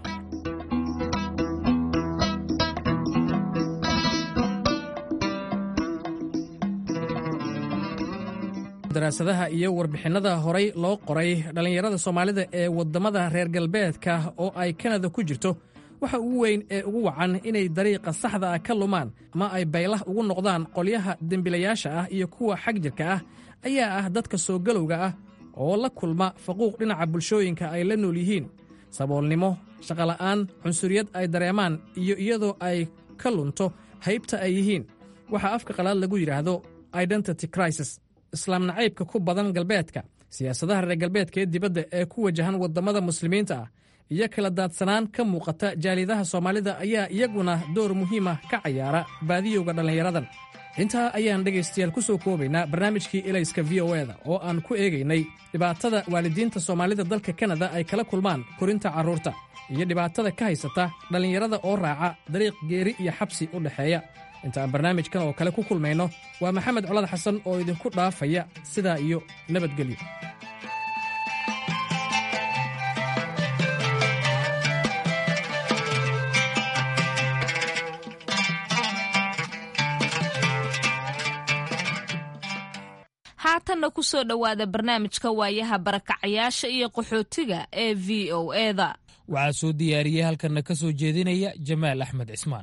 daraasadaha iyo warbixinnada horay loo qoray dhallinyarada soomaalida ee waddamada reer galbeedka oo ay kanada ku jirto waxa ugu weyn ee ugu wacan inay dariiqa saxda ah ka lumaan ama ay baylah ugu noqdaan qolyaha dembilayaasha ah iyo kuwa xag jirka ah ayaa ah dadka soo galowga ah oo la kulma faquuq dhinaca bulshooyinka ay la nool yihiin saboolnimo shaqola'aan cunsuriyad ay dareemaan iyo iyadoo ay ka lunto haybta ay yihiin waxaa afka qalaad lagu yidhaahdo identity crisis islaam nacaybka ku badan galbeedka siyaasadaha reer galbeedka ee dibadda ee ku wajahan waddamada muslimiinta ah iyo kala daadsanaan ka muuqata jaalidaha soomaalida ayaa iyaguna door muhiima ka cayaara baadiyowga dhallinyaradan intaa ayaan dhegaystayaal ku soo koobaynaa barnaamijkii elayska v o eda oo aan ku eegaynay dhibaatada waalidiinta soomaalida dalka kanada ay kala kulmaan korinta carruurta iyo dhibaatada ka haysata dhallinyarada oo raaca dariiq geeri iyo xabsi u dhexeeya inta aan barnaamijkan oo kale ku kulmayno waa maxamed colad xasan oo idinku dhaafaya sidaa iyo nabadgelyo
haatanna ku soo dhowaada barnaamijka waayaha barakacayaasha iyo qaxootiga ee v o eda
waxaa soo diyaariyey halkanna ka soo jeedinaya jamaal axmed cismaan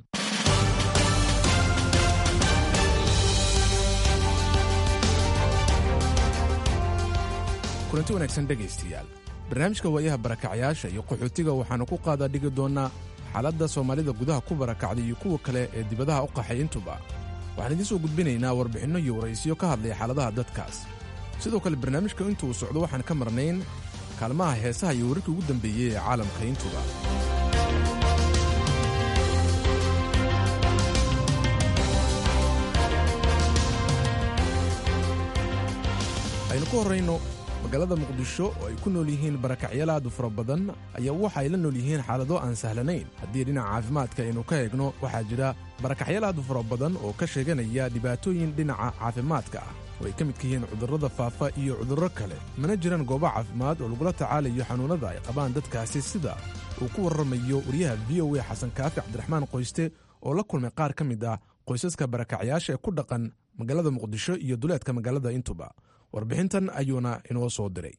kulanti wanaagsan dhegaystayaal barnaamijka waayaha barakacyaasha iyo qaxootiga waxaannu ku qaadaa dhigi doonnaa xaaladda soomaalida gudaha ku barakacday iyo kuwa kale ee dibadaha u qaxay intuba waxaan idiin soo gudbinaynaa warbixinno iyo waraysiyo ka hadlaya xaaladaha dadkaas sidoo kale barnaamijka intuu socdo waxaan ka marnayn kaalmaha heesaha iyo wararkii ugu dambeeyey ee caalamka intuba aynu ku horrayno magaalada muqdisho oo ay ku nool yihiin barakacyaal aad u fara badan ayaa waxa ay la nool yihiin xaalado aan sahlanayn haddii dhinaca caafimaadka aynu ka eegno waxaa jira barakacyaal aad u fara badan oo ka sheeganaya dhibaatooyin dhinaca caafimaadka ah oo ay ka midka yihiin cudurrada faafa iyo cudurro kale mana jiraan goobo caafimaad oo lagula tacaalayo xanuunnada ay qabaan dadkaasi sida uu ku warramayo wariyaha v o a xasan kaafi cabdiraxmaan qoyste oo la kulmay qaar ka mid ah qoysaska barakacyaasha ee ku dhaqan magaalada muqdisho iyo duleedka magaalada intuba warbixintan ayuuna inoo soo diray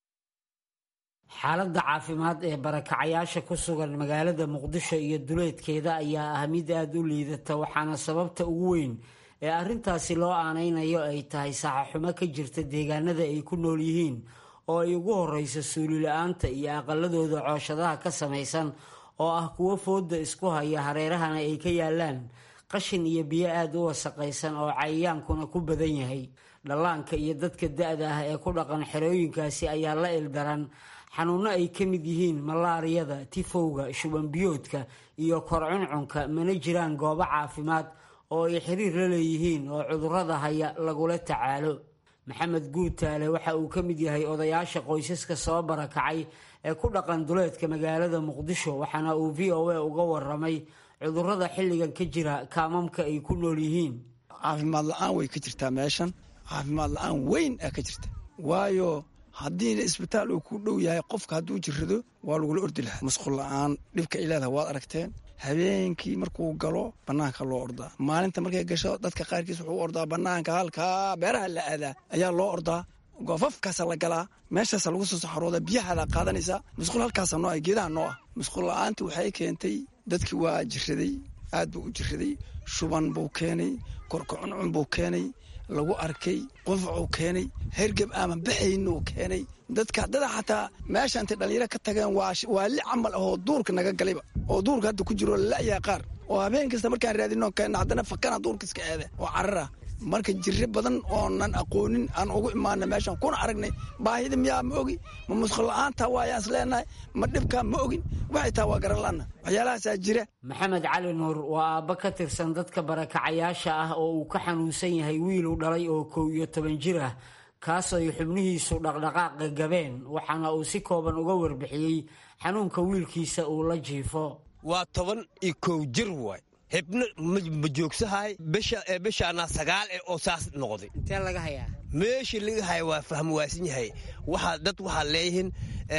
xaaladda caafimaad ee barakacayaasha ku sugan magaalada muqdisho iyo duleedkeeda ayaa ah mid aada u liidata waxaana sababta ugu weyn ee arrintaasi loo aanaynayo ay tahay saxaxumo ka jirta deegaanada ay ku nool yihiin oo ay ugu horreyso suulila-aanta iyo aqaladooda cooshadaha ka samaysan oo ah kuwo fooda isku haya hareerahana ay ka yaalaan qashin iyo biyo aada u wasaqaysan oo cayayaankuna ku badan yahay dhallaanka iyo dadka da-da ah ee ku dhaqan xerooyinkaasi ayaa la ildaran xanuunno ay ka mid yihiin malaariyada tifowga shubanbiyoodka iyo korcuncunka mana jiraan goobo caafimaad oo ay xiriir la leeyihiin oo cudurrada haya lagula tacaalo maxamed guutaale waxa uu ka mid yahay odayaasha qoysaska soo barakacay ee ku dhaqan duleedka magaalada muqdisho waxaana uu v o a uga waramay cudurrada xilligan ka jira kaamamka ay ku nool yihiin
caafimaad la-aan way ka jirtaa meeshan caafimaad la-aan weyn aa ka jirta waayo haddiina isbitaal uu ku dhow yahay qofka hadduu jirrado waa lagula ordi lahaa masqul la-aan dhibka ay leedahay waad aragteen habeenkii markuu galo bannaanka loo ordaa maalinta markay gasho dadka qaarkiis wuxuu u ordaa bannaanka halkaa beeraha la aadaa ayaa loo ordaa goofafkaasa la galaa meeshaasa lagu soo saxarooda biyahaada qaadanaysaa masquul halkaasa noo ah geedaha noo ah masquul la-aanti waxay keentay dadkii waa jiraday aad buu u jiraday shuban buu keenay korkacuncun buu keenay lagu arkay qunfacuu keenay hergeb aaman baxaynuu keenay dadka dada xataa meesha intay dhallinyaro ka tageen waa li camal ahoo duurka naga galayba oo duurka hadda ku jiro la'yaa qaar oo habeen kasta markaan raadino keenna haddana fakana duurka iska aada oo carara marka jirre badan oonan aqoonin aan ugu imaana meeshan kuna aragnay baahida miyaa ma ogi ma musqul la-aanta waayaan is leenahay ma dhibkaa ma ogin waxay taha waa garan la'ana waxyaalahaasaa jira
maxamed cali nuur waa aabba ka tirsan dadka barakacayaasha ah oo uu ka xanuunsan yahay wiiluu dhalay oo kow iyo toban jir ah kaas ay xubnihiisu dhaqdhaqaaqa gabeen waxaana uu si kooban uga warbixiyey xanuunka wiilkiisa uu la jiifo
waa toban iyo kow jir waay hebna ma joogsahay bishaana sagaal eh oo saas noqday
intee laga hayaa
meeshii laga haya waa fahm waasan yahay waxaa dad waxaa leeyihiin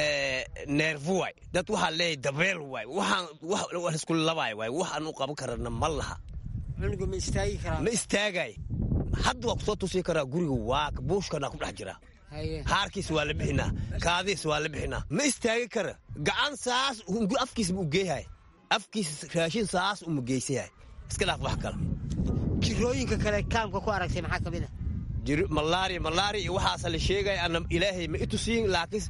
neerfu waay dad waxaa leeyahay dabeel waay waxaan isku labaay waay waxaan u qaban karana ma laha
cunuga ma istaagi karaa
ma istaagay hadda waa kusoo tusi karaa guriga waa buushkana ku dhex jira haarkiis waa la bixinaa kaadiis waa la bixinaa ma istaagi kara gacan saas afkiis ma u geeyahay afkiis raashin saas uma geysayahay iska dhaaf wax kale
jirooyinka kale kaamka ku aragtay maxaa ka mid a
malaria malaria iyo waxaasa la sheegaya ana ilaahay ma itusiin laakiin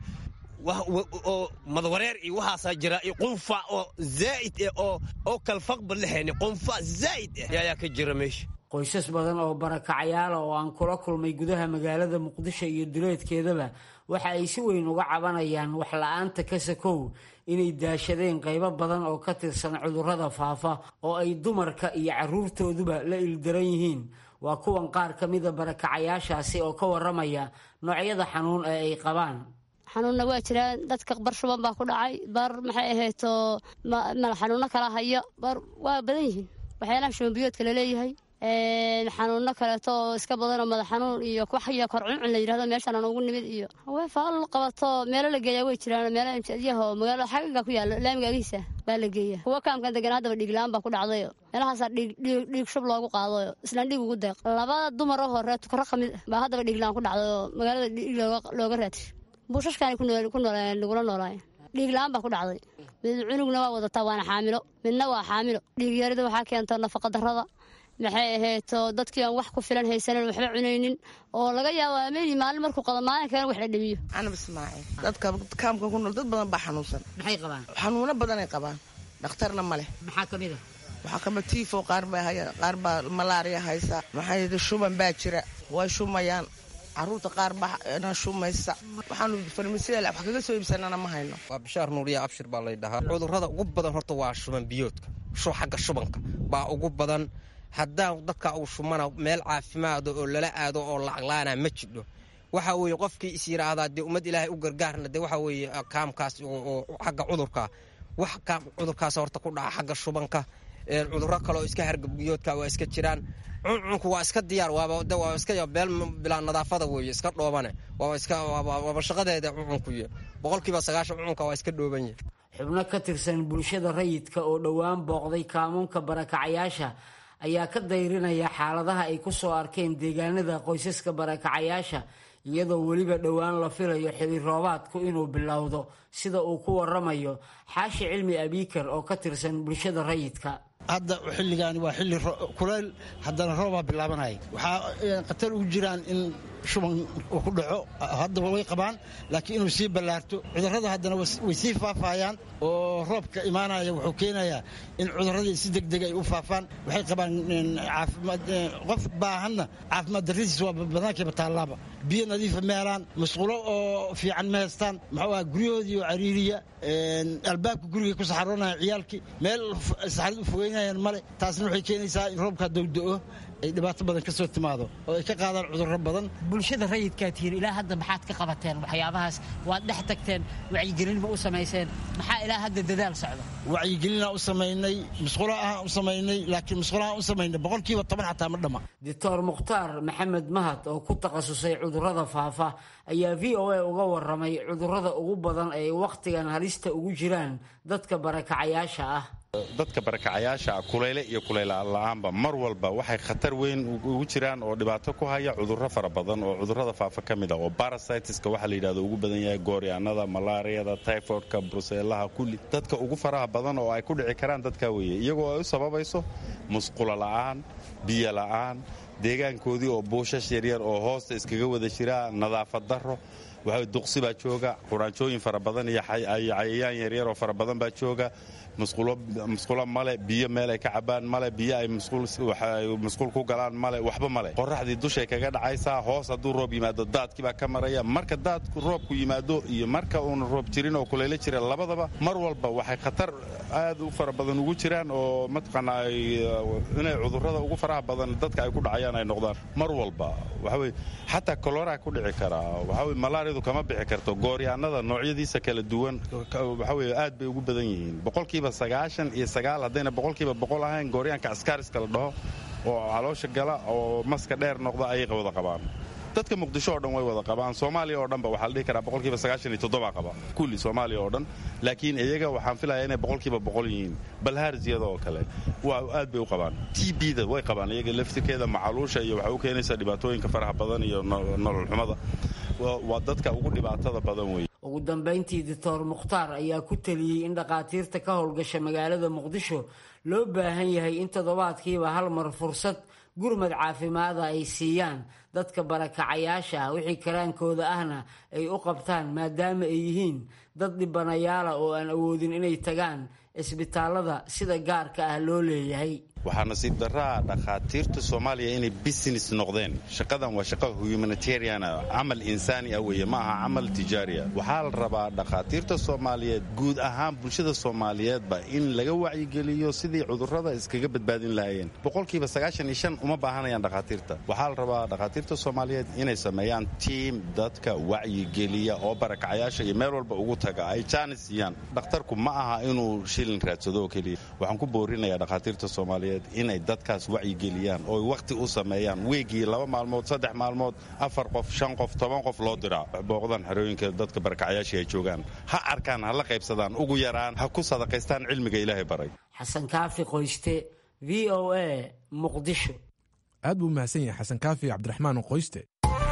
oo madawareer iyo waxaasaa jira iyo qunfa oo zaa'id eh oo oo kalfaqba lahayni qunfa zaa'id eh ayaa ka jira meesha
qoysas badan oo barakacayaala oo aan kula kulmay gudaha magaalada muqdisho iyo duleedkeedaba waxa ay si weyn uga cabanayaan wax la-aanta ka sakow inay daashadeen qaybo badan oo ka tirsan cudurrada faafa oo ay dumarka iyo carruurtooduba la ildaran yihiin waa kuwan qaar ka mida barakacayaashaasi oo ka waramaya noocyada xanuun ee ay qabaan
xanuunna waa jiraan dadka bar shuban baa ku dhacay bar maxay ahayto xanuuno kala hayo bar waa badan yihiin waxyaalaha shubanbiyoodka laleeyahay xanuuno kaleeto oo iska badanoo madax xanuun iyo waxyo kor cuncun la yidhahdo meeshaan aan ugu nimid iyo weefaal qabato meelo la geeyaa way jiraan meelo imtiadyaho magaalada xagaga ku yaalo laamiga agiisa baa la geeya kuwa kaamkan degan haddaba dhiigla-aan baa ku dhacdayo meelahaasaa dhiig shub loogu qaadayo islaan dhiig ugu deeq labada dumar oo hore tukaro ka mid baa haddaba dhiigla-aan ku dhacdayoo magaalada dhiig looga raadisho buushashkaani nagula noolaayeen dhiig la-aan baa ku dhacday mid cunugna waa wadataa waana xaamilo midna waa xaamilo dhiigyarida waxaa keenta nafaqa darada maxay ahayto dadkii aan wax ku filan haysanin waxba cunaynin oo laga yaabo ameni maalin markuu qado maalin kalena wax la dhamiyo
canab ismaaciil dadka kaamka ku nool dad badan baa xanuunsan
maxay qabaan
xanuuno badanay qabaan dhakhtarna ma leh
maxaa ka mid a
waxaa kamid tiifo qaar baa haya qaar baa malaariya haysa maxaa yidhi shuban baa jira way shumayaan caruurta qaar baa shumaysa waxaanu farmasiya wax kaga soo iibsanana ma hayno
waa bishaar nuuriya abshir baa lay dhahaa cudurrada ugu badan horta waa shuban biyoodka xagga shubanka baa ugu badan haddaan dadka uu shumana meel caafimaado oo lala aado oo lacaglaana ma jidho waxa weeye qofkii is yidhaahdaa dee ummad ilaahay u gargaarna dee waxa weeye kaamkaas oo xagga cudurka wax kaam cudurkaas horta ku dhaca xagga shubanka cudurro kaleoo iska hargabbiyoodka waa iska jiraan cuncunku waa iska diyaar waaba de waa iska beel bilaa nadaafada weeye iska dhoobane waaba iska waaba shaqadeeda cuncunkuyo boqolkiiba sagaashan cuncunka waa iska dhooban yahay
xubno ka tirsan bulshada rayidka oo dhowaan booqday kaamuunka barakacayaasha ayaa ka dayrinaya xaaladaha ay ku soo arkeen deegaanada qoysaska barakacayaasha iyadoo weliba dhowaan la filayo xili roobaadku inuu bilowdo sida uu ku waramayo xaashi cilmi abiikar oo ka tirsan bulshada rayidka
hadda xilligaani waa xilli kuleyl haddana roobaa bilaabanaya waxaa khatar ugu jiraan in shuban uu ku dhaco haddaba way qabaan laakiin inuu sii ballaarto cudurrada haddana way sii faafayaan oo roobka imaanaya wuxuu keenayaa in cudurradii si degdeg ay u faafaan waxay qabaan caafimaad qof baahanna caafimaad darradiis waa banaankiiba taallaaba biyo nadiifa ma helaan masquulo oo fiican ma haystaan muxuu aha guryahoodii oo cariiriya albaabka gurigay ku saxaroonaya ciyaalkii meel saxarad u fogeynayaan male taasna waxay keenaysaa in roobkaa dowda-o ay dhibaato badan ka soo timaado oo ay ka qaadaan cudurro badan
bulshada rayidkaa tihiin ilaa hadda maxaad ka qabateen waxyaabahaas waad dhex tagteen wacyigelin ma u samayseen maxaa ilaa hadda dadaal socda
wacyigelinaa u samaynay musqulo ahaan u samaynay laakiin musqulahaan u samaynay boqolkiiba toban xataa ma dhamma
doctor mukhtaar maxamed mahad oo ku takhasusay cudurrada faafa ayaa v o a uga waramay cudurrada ugu badan ay wakhtigan halista ugu jiraan dadka barakacayaasha ah
dadka barakacayaasha kuleyle iyo kuleylla'aanba mar walba waxay khatar weyn ugu jiraan oo dhibaato ku haya cudurro fara badan oo cudurrada faafa ka mid ah oo barasitiska waxaa la yidhahdo ugu badan yahay gooryaanada malaariyada tyfoidka bruseelaha kulli dadka ugu faraha badan oo ay ku dhici karaan dadkaa weeye iyagoo ay u sababayso musqulo la'aan biyo la'aan deegaankoodii oo buushash yaryar oo hoosta iskaga wada jiraa nadaafad darro waxa duqsi baa jooga quraanjooyin fara badan iyo cayayaan yaryar oo fara badan baa jooga musqulo male biyo meel ay ka cabaan male biyo ay musquul ku galaan male waxba male qoraxdii dushay kaga dhacaysaa hoos hadduu roob yimaado daadkii baa ka maraya marka daadku roobku yimaado iyo marka uuna roob jirin oo kulaylo jira labadaba mar walba waxay khatar aad u fara badan ugu jiraan oo mataqaanaa inay cudurrada ugu faraha badan dadka ay ku dhacayaan ay noqdaan mar walba waxaweye xataa kolora ku dhici karaa waxaweye malaariyadu kama bixi karto gooryaanada noocyadiisa kala duwan waxaweye aad bay ugu badan yihiin boqolkiiba sagaashan iyo sagaal haddayna boqolkiiba boqol ahayn gooryaanka askaariska la dhaho oo caloosha gala oo maska dheer noqda ayay wada qabaan dadka muqdisho oo dhan way wada qabaan soomaaliya oo dhanba waxaa la dhihi karaa boqolkiiba sagaashan iyo toddoba qaba kulli soomaaliya oo dhan laakiin iyaga waxaan filaya inay boqolkiiba boqol yihiin balhaarziyada oo kale waa aad bay u qabaan t b da way qabaan iyaga laftirkeeda macaluusha iyo waxay u keenaysaa dhibaatooyinka faraha badan iyo nolol xumada waa dadka ugu dhibaatada badan weeye
ugu dambayntii doctor mukhtaar ayaa ku teliyey in dhakhaatiirta ka howlgasha magaalada muqdisho loo baahan yahay in toddobaadkiiba hal mar fursad gurmad caafimaada ay siiyaan dadka barakacayaasha ah wixii karaankooda ahna ay u qabtaan maadaama ay yihiin dad dhibanayaala oo aan awoodin inay tagaan isbitaalada sida gaarka ah loo leeyahay
waxaa nasiib daraa dhakhaatiirta soomaaliya inay business noqdeen shaqadan waa shaqa humanitarian camal insaani ah weeye ma aha camal tijaariya waxaa la rabaa dhakhaatiirta soomaaliyeed guud ahaan bulshada soomaaliyeedba in laga wacyigeliyo sidii cudurrada iskaga badbaadin lahaayeen boqolkiiba sagaashan iyo shan uma baahanayaan dhakhaatiirta waxaa la rabaa dhakhaatiirta soomaaliyeed inay sameeyaan tiim dadka wacyigeliya oo barakacayaasha iyo meel walba ugu taga ay jaanis siiyaan dhakhtarku ma aha inuu shilin raadsado oo keliya waxaan ku boorinayaa dhakhaatiirta soomaaliyeed inay dadkaas wacyigeliyaan oo wakhti u sameeyaan weegii laba maalmood saddex maalmood afar qof shan qof toban qof loo diraa booqdaan xerooyinka dadka barakacayaasha ay joogaan ha arkaan ha la qaybsadaan ugu yaraan ha ku sadaqaystaan cilmiga ilaahay baray
xasan kaafi qoyste v o a muqdisho
aad buu mahadsan yahay xasan kaafi cabdiraxmaan qoyste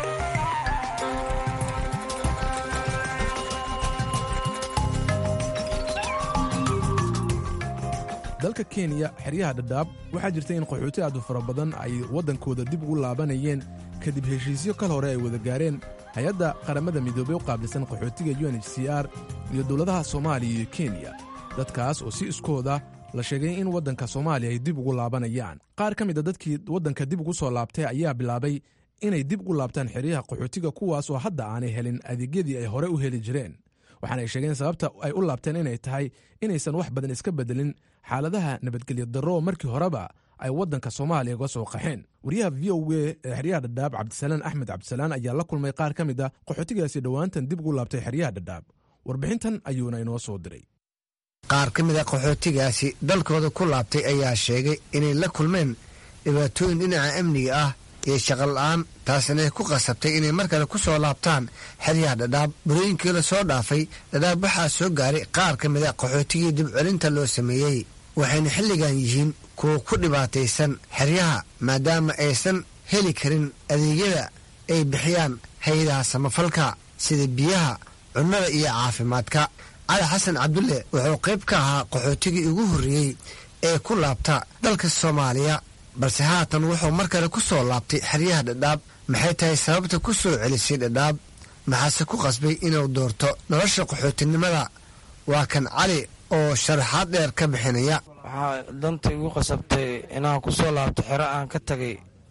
dalka kenya xeryaha dhadhaab waxaa jirta in qaxooti aad u fara badan ay waddankooda dib ugu laabanayeen kadib heshiisyo kal hore ay wada gaareen hay-adda qaramada midoobey u qaabilsan qaxootiga u n h c r iyo dowladaha soomaaliya iyo kenya dadkaas oo si iskooda la sheegay in waddanka soomaaliya ay dib ugu laabanayaan qaar ka mid a dadkii waddanka dib ugu soo laabtay ayaa bilaabay inay dib ugu laabtaan xeryaha qaxootiga kuwaas oo hadda aanay helin adeegyadii ay hore u heli jireen waxaana ay sheegeen sababta ay u laabteen inay tahay inaysan wax badan iska bedelin xaaladaha nabadgelyo darro markii horeba ay waddanka soomaaliya uga soo qaxeen wariyaha v o a ee xeryaha dhadhaab cabdisalaan axmed cabdisalaan ayaa la kulmay qaar ka mid a qaxootigaasi dhowaantan dib ugu laabtay xeryaha dhadhaab warbixintan ayuuna inoo soo diray
qaar ka mid a qaxootigaasi dalkooda ku laabtay ayaa sheegay inay la kulmeen dhibaatooyin dhinaca amniga ah iyo shaqola-aan taasina ku qasabtay inay mar kale ku soo laabtaan xeryaha dhadhaab burooyinkii la soo dhaafay dhadhaab waxaa soo gaaray qaar ka mid a qaxootigii dibcelinta loo sameeyey waxayna xilligan yihiin kuwa ku dhibaataysan xeryaha maadaama aysan heli karin adeegyada ay bixiyaan hay-adaha samafalka sida biyaha cunnada iyo caafimaadka cali xasan cabdulle wuxuu qayb ka ahaa qaxootigii ugu horreeyey ee ku laabta dalka soomaaliya balse haatan wuxuu mar kale ku soo laabtay xeryaha dhadhaab maxay tahay sababta ku soo celisay dhadhaab maxaase ku qasbay inuu doorto nolosha qaxootinimada waa kan cali oo sharaxaad dheer ka bixinaya
waxaa danta igu qasabtay inaan ku soo laabto xero aan ka tagay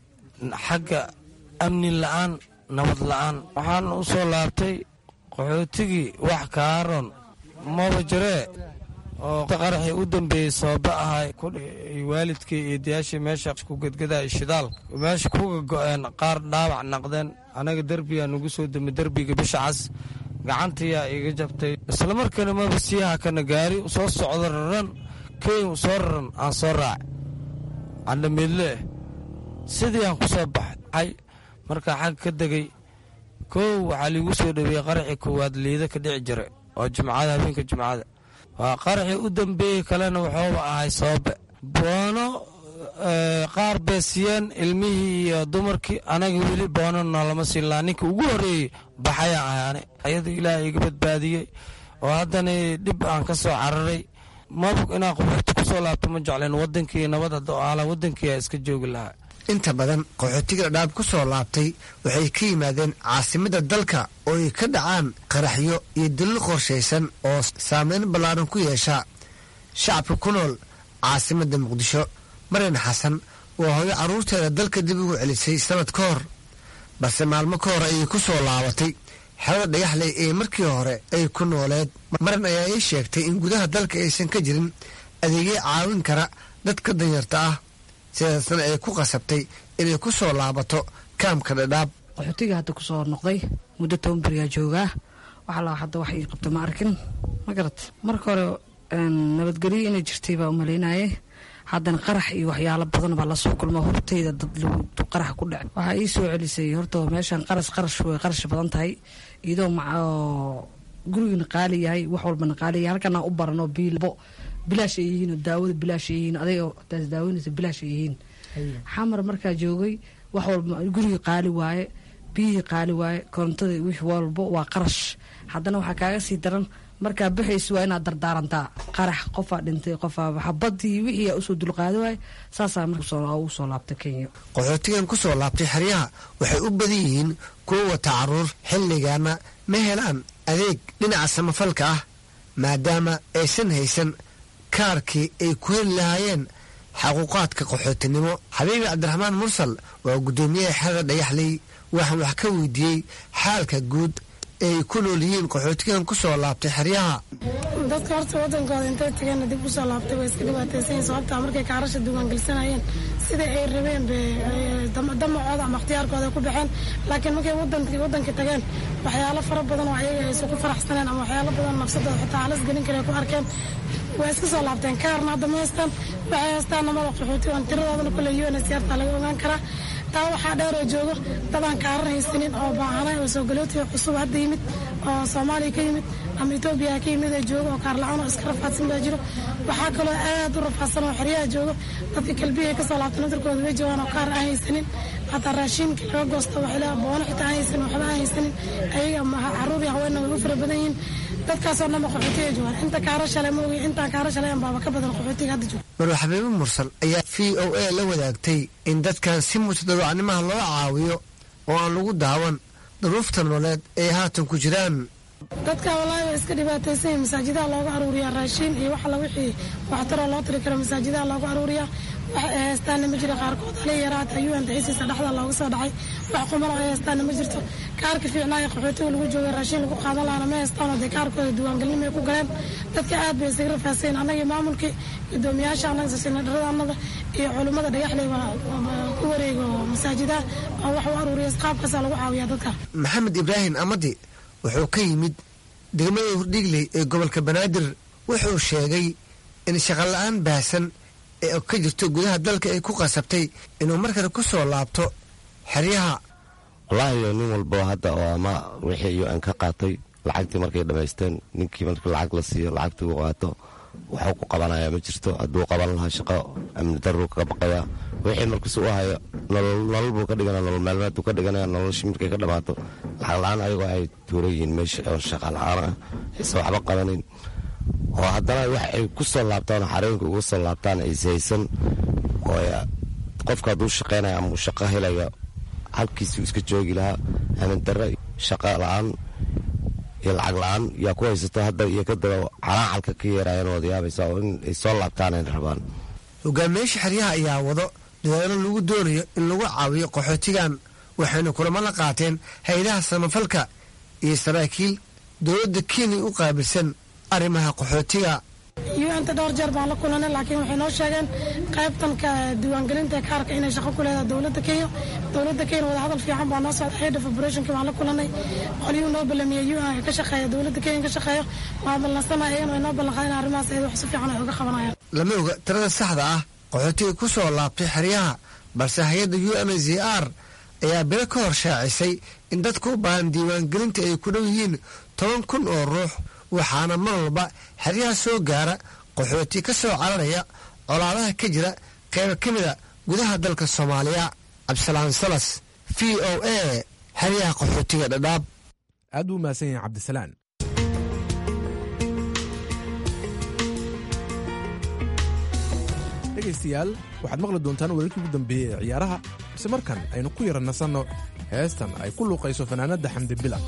xagga amni la'aan nabad la'aan waxaan u soo laabtay qaxootigii wax kaaron maba jiree oo qaraxii u dambeeyey sababa ahay waalidkii iyo dayaashii meesha ku gedgadaya shidaalka meesha kuga go'een qaar dhaawac naqdeen anaga derbiyaa nugu soo demi derbiga bisha cas gacantiyaa iga jabtay islamarkaana maba siiyaha kana gaari soo socdo raran keyn soo raran aan soo raac candhamiidleeh sidii aan ku soo baxay markaa xag ka degay kow waxaa liigu soo dhaweeyey qaraxii koowaad liida ka dhici jira oo jimcada habeenka jimcada waa qaraxii u dambeeyey kalena wuxuuba ahay sababbe boono qaar beesiyeen ilmihii iyo dumarkii anaga weli boono noolama siinlaa ninka ugu horreeyey baxayaan ahay ani ayadoo ilaahay iga badbaadiyey oo haddana dhib aan ka soo cararay mabug inaan qaxooti ku soo laabto ma jecleen waddankii nabad hadda aala waddankiiaa iska joogi lahaa
inta badan qaxootiga dhadhaab ku soo laabtay waxay ka yimaadeen caasimadda dalka oo ay ka dhacaan qaraxyo iyo dilil qorshaysan oo saameyn ballaaran ku yeesha shacabka ku nool caasimadda muqdisho maryan xasan waa hooyo carruurteeda dalka dib ugu celisay sanad ka hor balse maalmo ka hor ayay ku soo laabatay xerada dhagaxley ee markii hore ay ku nooleed maran ayaa ii sheegtay in gudaha dalka aysan ka jirin adeegyo caawin kara dadka danyarta ah sidaasna ay ku qasabtay inay ku soo laabato kaamka dhadhaab
qaxootiga hadda ku soo noqday muddo toban beriyaa joogaa waxa la hadda wax ii qabto ma arkin ma garat marka hore nabadgelyo inay jirtay baa umalaynaye haddana qarax iyo waxyaalo badan baa lasoo kulma hortayda dad lagu qarax ku dhac waxaa ii soo celisay horta meeshan qaras qarash way qarash badan tahay iyadoo gurigana qaali yahay wax walbana qaali yahay halkana u barano biilbo bilaash ay yihiin oo daawada bilaash ay yihiin adiga taas daawanaysa bilaash ay yihiin xamar markaa joogay wax walba guriga qaali waaye biyihii qaali waaye korontada wix walbo waa qarash haddana waxaa kaaga sii daran markaa bixaysa waa inaad dardaarantaa qarax qofaa dhintay qofaa xabadii wixii usoo dulqaadi waaye saasaa marka ugu soo laabtay kenya
qaxootigan ku soo laabtay xeryaha waxay u badan yihiin kuwa wata caruur xilligaana ma helaan adeeg dhinaca samafalka ah maadaama aysan haysan kaarkii ay ku heli lahaayeen xaquuqaadka qaxootinimo xabiibi cabdiraxmaan mursal waa guddoomiyaha xerada dhagaxley waxaan wax ka weydiiyey xaalka guud ee ay ku nool yihiin qaxootigan ku soo laabtay xeryaha
dadka horta wadankooda intay tageenna dib usoo laabtay way iska dhibaataysanyiin sababtaa markay kaarasha diiwaangelsanayeen sidai ay rabeen be damacooda ama ikhtiyaarkooda ku baxeen laakiin markay wadankii wadankii tageen waxyaalo fara badan oo ayaga aysan ku faraxsaneen ama waxyaalo badan nafsadooda xitaa halis gelin kara ku arkeen way iska soo laabteen kaarna hadda ma haystaan waxay haystaan namada qaxooti aan tiradoodana kule unsrta laga ogaan karaa taa waxaa dheeroo joogo dadaan kaarar haysanin oo baahanay oo soogalooti cusub hadda yimid oo soomaaliya ka yimid ama etoobiya ka yimid ee joogo oo kaarla-aan oo iska rafaadsan baa jiro waxaa kaloo aad u rafaadsan oo xeryaha joogo dadka kalbiya kasoo laabta nadarkooda way joogaan oo kaar aan haysanin hataa raashiinkii laga goosto waxay boono xitaa aan haysanin waxba aan haysanin ayaga caruur iyo haweenna way u fara badan yihiin dadkaasoo dhanba qaxootiga joogaan inta kaara shalay ma ogi intaan kaara shalay baaba ka badan qaxootiga hadda jooga
marwa xabiibo mursal ayaa v o a la wadaagtay in dadkan si mutadawacnimaha loo caawiyo oo aan lagu daawan duruufta nololeed ay haatan ku jiraan
dadka wallaahi way iska dhibaataysan yihin masaajidaha looga aruuriyaa raashiin iyo wax alla wixii waxtaroo loo tiri karo masaajidaha looga aruuriyaa wax ay haystaanna ma jiro qaarkood hali yaraata un daciisiisa dhexda looga soo dhacay wax qumano ay haystaanna ma jirto kaarka fiicnaaya qaxootiga lagu jooga raashiin lagu qaadan lahana ma haystaanoo dee kaarkooda diiwaangelinimay ku galeen dadka aad bay isaga rafaasayeen annagii maamulkii gudoomiyaasha annaga sinadharada annada iyo culummada dhagaxley ku wareego masaajidaha oo wax u aruuriya qaabkaasaa lagu caawiyaa dadka
maxamed ibraahim amadi wuxuu ka yimid degmada hurdhigley ee gobolka banaadir wuxuu sheegay in shaqola-aan baahsan ee ka jirto gudaha dalka ay ku qasabtay inuu markale ku soo laabto xeryaha
wallaahi nin walbo hadda oo ama wixii un ka qaatay lacagtii markay dhammaysteen ninkii markii lacag la siiyo lacagtii uu qaato waxuu ku qabanayaa ma jirto hadduu qaban lahaa shaqo amni daruu kaga baqayaa wixii markiis u hayo nolol buu ka dhigana nolol maalmeeduu ka dhiganaya noloshii markay ka dhammaato lacag la-aan ayagoo ay tuuran yihiin meesha oo shaqa la-aan ah aysan waxba qabanayn oo haddana wax ay ku soo laabtaan xarooyinka uga soo laabtaan ayshaysan oo qofka hadduu shaqaynaya ama uu shaqo helayo halkiisuu iska joogi lahaa amin darre shaqa la-aan iyo lacag la-aan yaa ku haysato hadda iyo kadaba calaacalka ka yeerayan wada yaabaysa oo in ay soo laabtaan ay rabaan
hogaamiyaasha xeryaha ayaa wado dadaalo lagu doonayo in lagu caawiyo qaxootigan waxayna kulamo la qaateen hay-adaha samafalka iyo saraakiil dowladda kenya u qaabilsan arrimaha qaxootiga
un-ta dhowr jeer baan la kulanay laakiin waxay noo sheegeen qaybtanka diiwaangelinta kaarka inay shaqo ku leedahay dowladda kenya dowladda kenya wadahadal fiican baa noo socda head of operationki baan la kulanay qolyuu noo ballamiyey un ka shaqeeya dowladda kenya ka shaqeeyo waa ballansanaa iyagana way noo ballanqaad in arrimahaas ayada wax si fiican ay uga qabanayaan
lama oga tirada saxda ah qaxootiga ku soo laabtay xeryaha balse hay-adda u n z r ayaa bilo ka hor shaacisay in dadka u baahan diiwaangelinta ay ku dhow yihiin toban kun oo ruux waxaana mar walba xeryaha soo gaara qaxooti ka soo cararaya colaadaha ka jira qayba ka mida gudaha dalka soomaaliya cabdisalaan salas v o a xeryaha qaxootiga dhadhaab
aad buu mahadsan yahay cabdisalaan dhegaystayaal waxaad maqli doontaan wararkii ugu dambeeyey ee ciyaaraha balse markan aynu ku yara nasanno heestan ay ku luuqayso fanaanadda xamdi bila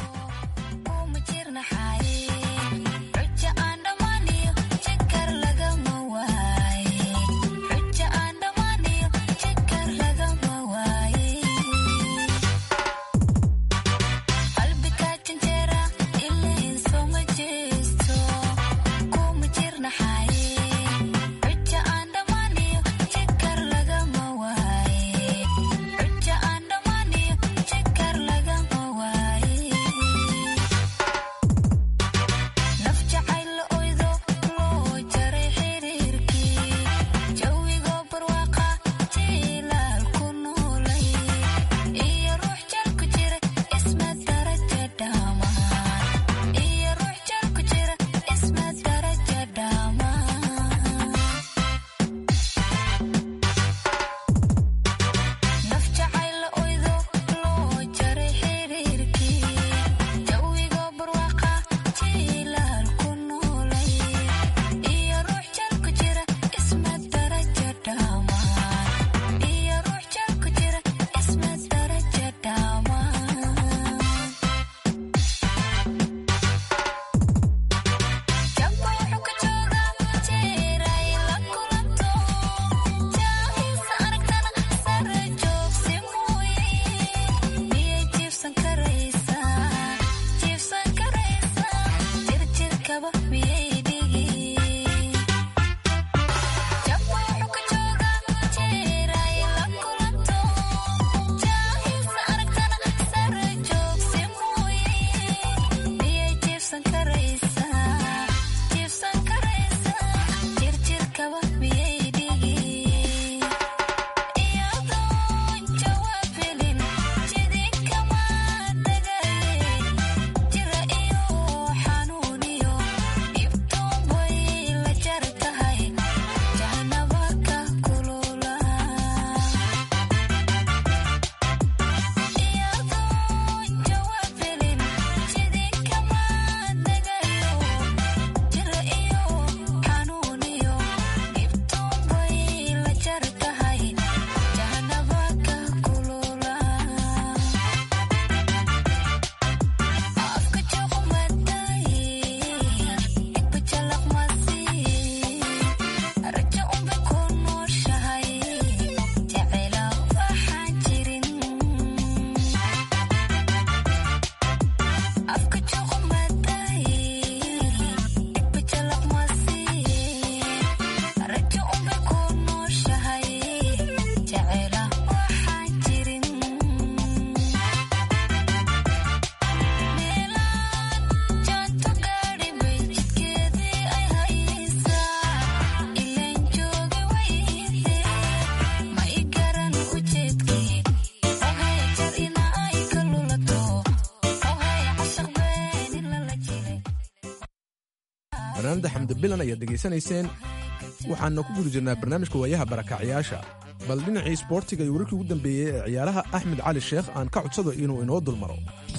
fanaanada xamdi bilan ayaad dhegaysanayseen waxaana ku guda jirnaa barnaamijka waayaha barakacyaasha bal dhinacii isboortiga iyo wararkii ugu dambeeyey ee ciyaaraha axmed cali sheekh aan ka codsado inuu inoo dulmaro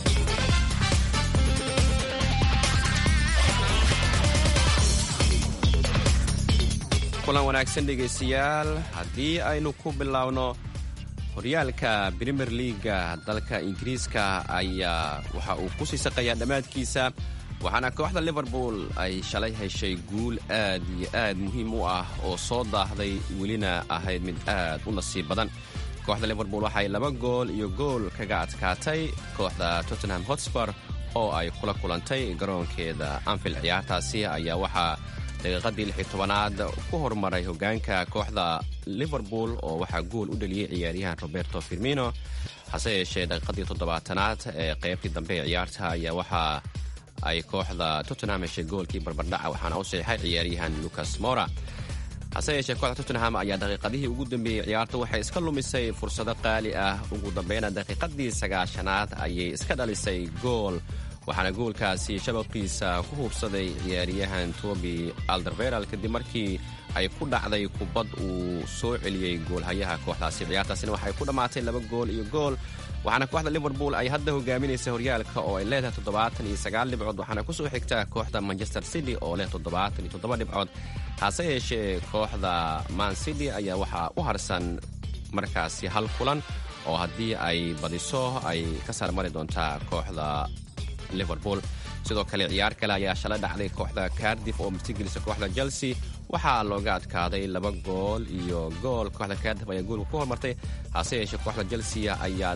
kulan wanaagsan dhegaystayaal haddii aynu ku biloawno horyaalka brimier liaga dalka ingiriiska ayaa waxa uu ku sii saqayaa dhammaadkiisa waxaana kooxda liverpool ay shalay heshay guul aad iyo aad muhiim u ah oo soo daahday welina ahayd mid aad u nasiib badan kooxda liverpool waxay laba gool iyo gool kaga adkaatay kooxda tottenham hotspur oo ay kula kulantay garoonkeeda anfield ciyaartaasi ayaa waxaa daqiiqadii lix iyo tobanaad ku horumaray hogaanka kooxda liverpool oo waxaa gool u dhaliyey ciyaaryahan roberto firmino hase yeeshee daqiiqadii toddobaatanaad ee qaybtii dambe ee ciyaarta ayaa waxaa ay kooxda tottenham heshay goolkii barbardhaca waxaana u saxiixay ciyaaryahan lucas mora hase yeeshee kooxda tottenham ayaa daqiiqadihii ugu dambeeyey ciyaarta waxay iska lumisay fursado qaali ah ugu dambeyna daqiiqadii sagaashanaad ayay iska dhalisay gool waxaana goolkaasi shabaqiisa ku hubsaday ciyaaryahan tobi alderberal kadib markii ay ku dhacday kubad uu soo celiyey goolhayaha kooxdaasi ciyaartaasina waxay ku dhammaatay laba gool iyo gool waxaana kooxda liverpool ay hadda hogaaminaysa horyaalka oo ay leedahay toddobaatan iyo sagaal dhibcood waxaana kusoo xigta kooxda manchester city oo leh toddobaatan iyo toddoba dhibcood hase yeeshee kooxda man city ayaa waxaa u harsan markaasi hal kulan oo haddii ay badiso ay ka saarmari doontaa kooxda liverpool sidoo kale ciyaar kale ayaa shalay dhacday kooxda cardif oo martigelisa kooxda chelsea waxaa looga adkaaday laba gool iyo gool kooxda cardif ayaa goolka ku hormartay hase yeeshee kooxda chelsea ayaa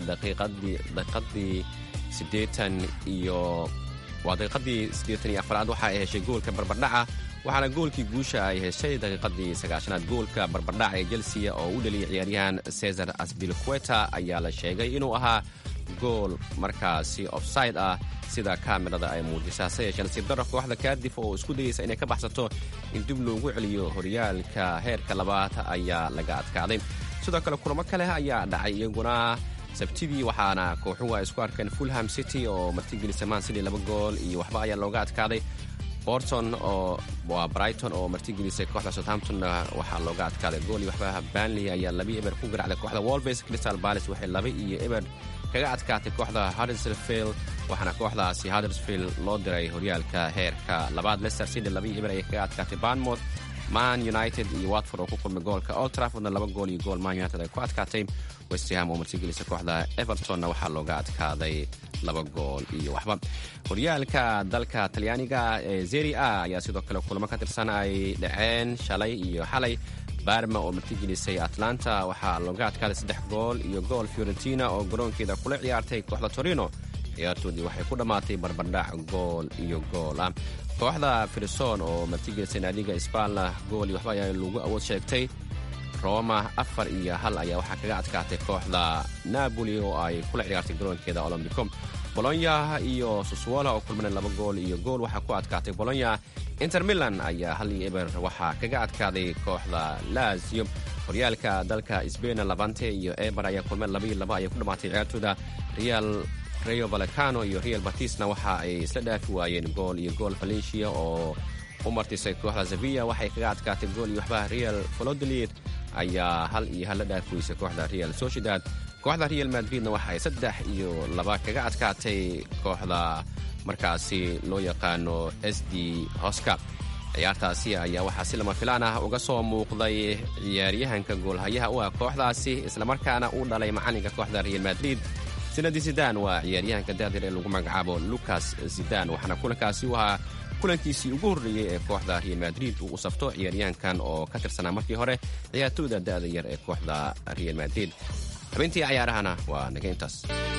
daqiiqadii siddeetan iyo waa daqiiqadii siddeetan iyo afaraad waxa ay heshay goolka barbardhaca waxaana goolkii guusha ay heshay daqiiqadii sagaashanaad goolka barbardhaca ee chelsea oo u dhaliyay ciyaaryahan cesar asbilqueta ayaa la sheegay inuu ahaa gool markaasi offside ah sida kaamirada ay muujisa hase yeeshee nasiib darro kooxda kaadif oo isku dayeysa inay ka baxsato in dib loogu celiyo horyaalka heerka labaad ayaa laga adkaaday sidoo kale kulamo kale ayaa dhacay iyaguna sabtidii waxaana kooxuhu ay isku arkeen fulham city oo martigelisa man city laba gool iyo waxba ayaa looga adkaaday borton oo waa brighton oo martigelisay kooxda southamptonna waxaa looga adkaaday gool iyo waxba banley ayaa laba eber ku garacday kooxda wolves crystal palace waxay laba iyo eber kaga adkaatay kooxda huddersfield waxaana kooxdaasi huddersfield loo diray horyaalka heerka labaad leicester city laba iyo eber ayay kaga adkaatay bournemouth man united iyo watford oo ku kulmay goolka old traffordna laba gool iyo gool man united ay ku adkaatay westham oo martigelisa kooxda evertonna waxaa looga adkaaday laba gool iyo waxba horyaalka dalka talyaaniga ee zeri a ayaa sidoo kale kulamo ka tirsan ay dhaceen shalay iyo xalay barma oo martigelisay atlanta waxaa looga adkaaday saddex gool iyo gool fiorentina oo garoonkeeda kula ciyaartay kooxda torino ciyaartoodii waxay ku dhammaatay barbardhac gool iyo gool ah kooxda firison oo martigelisay naadiga sbalna gool iyo waxba ayaa lagu awood sheegtay roma afar iyo hal ayaa waxaa kaga adkaatay kooxda napoli oo ay kula ciyaartay garoonkeeda olombico bolonya iyo suswola oo kulmana laba gool iyo gool waxaa ku adkaatay bolonya inter milan ayaa hal iyo eber waxaa kaga adkaaday kooxda lazio horyaalka dalka sbain labante iyo eber ayaa kulmeen laba iyo laba ayay ku dhammaatay ciyaartooda real rayo vallecano iyo real batisna waxa ay isla dhaafi waayeen gool iyo gool valencia oo u martisay kooxda sevilla waxay kaga adkaatay gool iyo waxba real valodolid ayaa hal iyo hal la dhaafi weysay kooxda real sociedad kooxda real madridna waxa ay saddex iyo laba kaga adkaatay kooxda markaasi loo yaqaano s d hoska ciyaartaasi ayaa waxaa si lama filaan ah uga soo muuqday ciyaaryahanka goolhayaha u ah kooxdaasi islamarkaana uu dhalay macalinka kooxda real madrid sinadi zidan waa ciyaaryahanka daadir ee lagu magacaabo lucas zidan waxaana kulankaasi u ahaa kulankiisii ugu horreeyey ee kooxda real madrid uu u safto ciyaaryahankan oo ka tirsanaa markii hore ciyaartooyda da'da yar ee kooxda real madrid xubintii cayaarahana waa naga intaas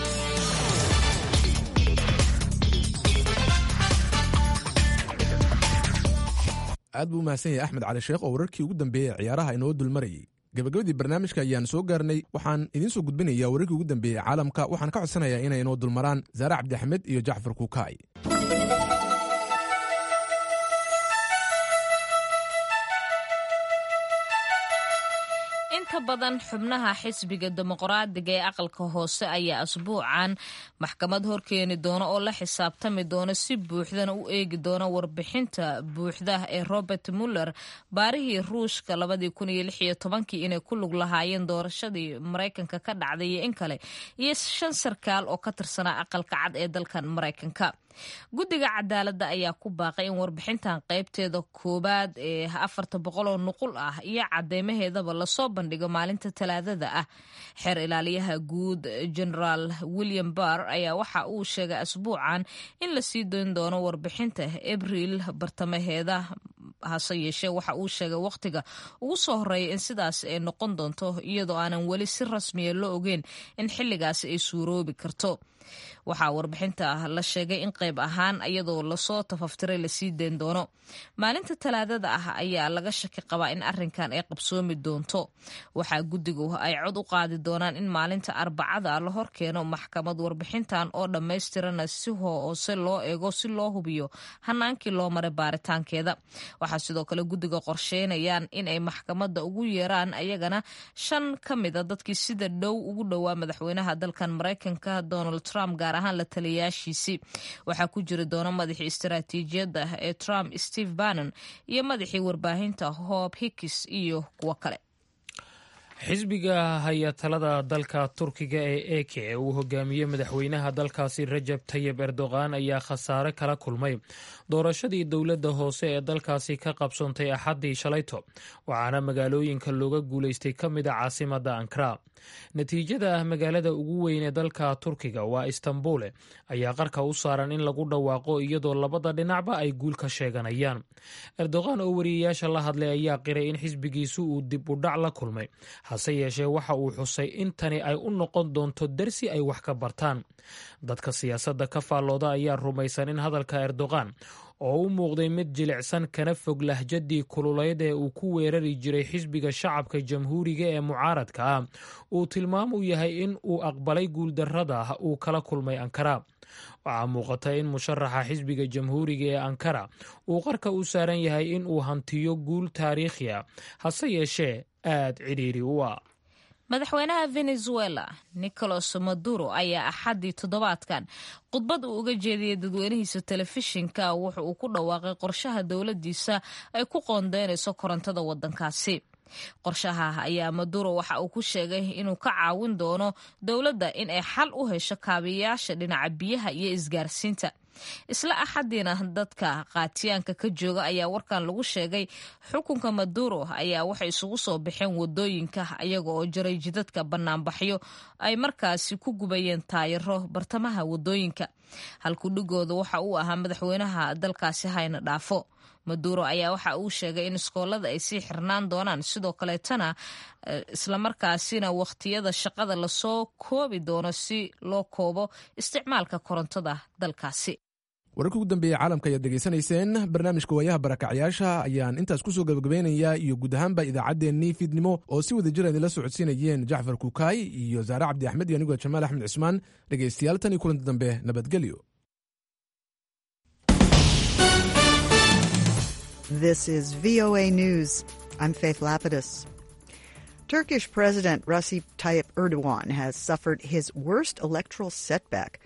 aad buu umahadsan yahay axmed cali sheekh oo wararkii ugu dambeeyey ee ciyaaraha inoo dulmarayay gabagabadii barnaamijka ayaan soo gaarnay waxaan idiin soo gudbinayaa wararkii ugu dambeeyey caalamka waxaan ka codsanayaa inay inoo dulmaraan saare cabdixamed iyo jacfar kuukaay
inta inta badan xubnaha xisbiga dimuqraadiga ee aqalka hoose ayaa asbuucan maxkamad horkeeni doona oo la xisaabtami doona si buuxdana u eegi doona warbixinta buuxda ee robert muller baarihii ruushka inay ku lug lahaayeen doorashadii maraykanka ka dhacday iyo in kale iyo shan sarkaal oo ka tirsanaa aqalka cad ee dalkan maraykanka guddiga cadaaladda ayaa ku baaqay in warbixintan qaybteeda koowaad ee afarta boqoloo nuqul ah iyo cadeymaheedaba lasoo bandhigo maalinta talaadada ah xeer ilaaliyaha guud generaal william barr ayaa waxa uu sheegay asbuucan in la sii doon doono warbixinta abriil bartamaheeda hase yeeshee waxa uu sheegay wakhtiga ugu soo horeeya in sidaas ay noqon doonto iyadoo aanan weli si rasmiya la ogeyn in xilligaasi ay suuroobi karto waxaa warbixinta la sheegay in qayb ahaan iyadoo lasoo tafaftiray lasii dayn doono maalinta talaadada ah ayaa laga shaki qabaa in arinkan ay qabsoomi doonto waxaa guddigu ay cod u qaadi doonaan in maalinta arbacada la horkeeno maxkamad warbixintan oo dhammaystirana si hoose loo eego si loo hubiyo hanaankii loo maray baaritaankeeda waxaa sidoo kale guddiga qorsheynayaan in ay maxkamadda ugu yeeraan ayagana shan ka mida dadkii sida dhow ugu dhowaa madaxweynaha dalkan maraykanka donald trump gaar ahaan la taliyayaashiisii waxaa ku jiri doona madaxii istaraatiijiyadda ee trump steve bannon iyo madaxii warbaahinta hob hickis iyo kuwo kale
xisbiga haya talada dalka turkiga ee eke ee uu hogaamiyey madaxweynaha dalkaasi rajab tayib erdogan ayaa khasaare kala kulmay doorashadii dowladda hoose ee dalkaasi ka qabsoontay axaddii shalayto waxaana magaalooyinka looga guulaystay ka mid a caasimadda ankara natiijada magaalada ugu weyn ee dalka turkiga waa istanbule ayaa qarka u saaran in lagu dhawaaqo iyadoo labada dhinacba ay guul ka sheeganayaan erdogan oo wariyayaasha la hadlay ayaa qiray in xisbigiisu uu dib u dhac la kulmay hase yeeshee waxa uu xusay in tani ay u noqon doonto dersi ay wax ka bartaan dadka siyaasadda ka faallooda ayaa rumaysan in hadalka erdogan oo u muuqday mid jilicsan kana fog lahjadii kululeyd ee uu ku weerari jiray xisbiga shacabka jamhuuriga ee mucaaradka ah uu tilmaam u yahay in uu aqbalay guuldarrada uu kala kulmay ankara waxaa muuqata in musharaxa xisbiga jamhuuriga ee ankara uu qarka u saaran yahay in uu hantiyo guul taariikhi a hase yeeshee aad cidhiiri u ah
madaxweynaha venezuela nicolas maduro ayaa axaddii toddobaadkan khudbad uu uga jeediyey dadweynihiisa telefishinka wuxa uu ku dhawaaqay qorshaha dowladdiisa ay ku qoondeynayso korontada waddankaasi qorshaha ayaa maduro waxa uu ku sheegay inuu ka caawin doono dowladda in ay xal u hesho kaabiyayaasha dhinaca biyaha iyo isgaarsiinta isla axadiina dadka qaatiyaanka ka jooga ayaa warkan lagu sheegay xukunka maduro ayaa waxay isugu soo baxeen wadooyinka ayaga oo jaray jidadka banaanbaxyo ay markaasi ku gubayeen taayiro bartamaha wadooyinka halkudhigooda waxa uu ahaa madaxweynaha dalkaasi hayna dhaafo maduro ayaa waxa uu sheegay in iskoolada ay sii xirnaan doonaan sidoo kaleetana islamarkaasina wakhtiyada shaqada lasoo koobi doono si loo koobo isticmaalka korontada dalkaasi
wararka ugu dambeeya caalamka ayaad degeysanayseen barnaamijka waayaha barakacyaasha ayaan intaas kusoo gabagabeynayaa iyo guud ahaanba idaacaddeenii fiidnimo oo si wada jir idinla socodsiinayeen jacfar kukaay iyo saare cabdi axmed iyo anigoo jamaal axmed cismaan dhegaystayaal tan iyo kulanti dambe nabadgelyo
This is VOA News. I'm Faith Lapidus. Turkish President Recep Tayyip Erdogan has suffered his worst electoral setback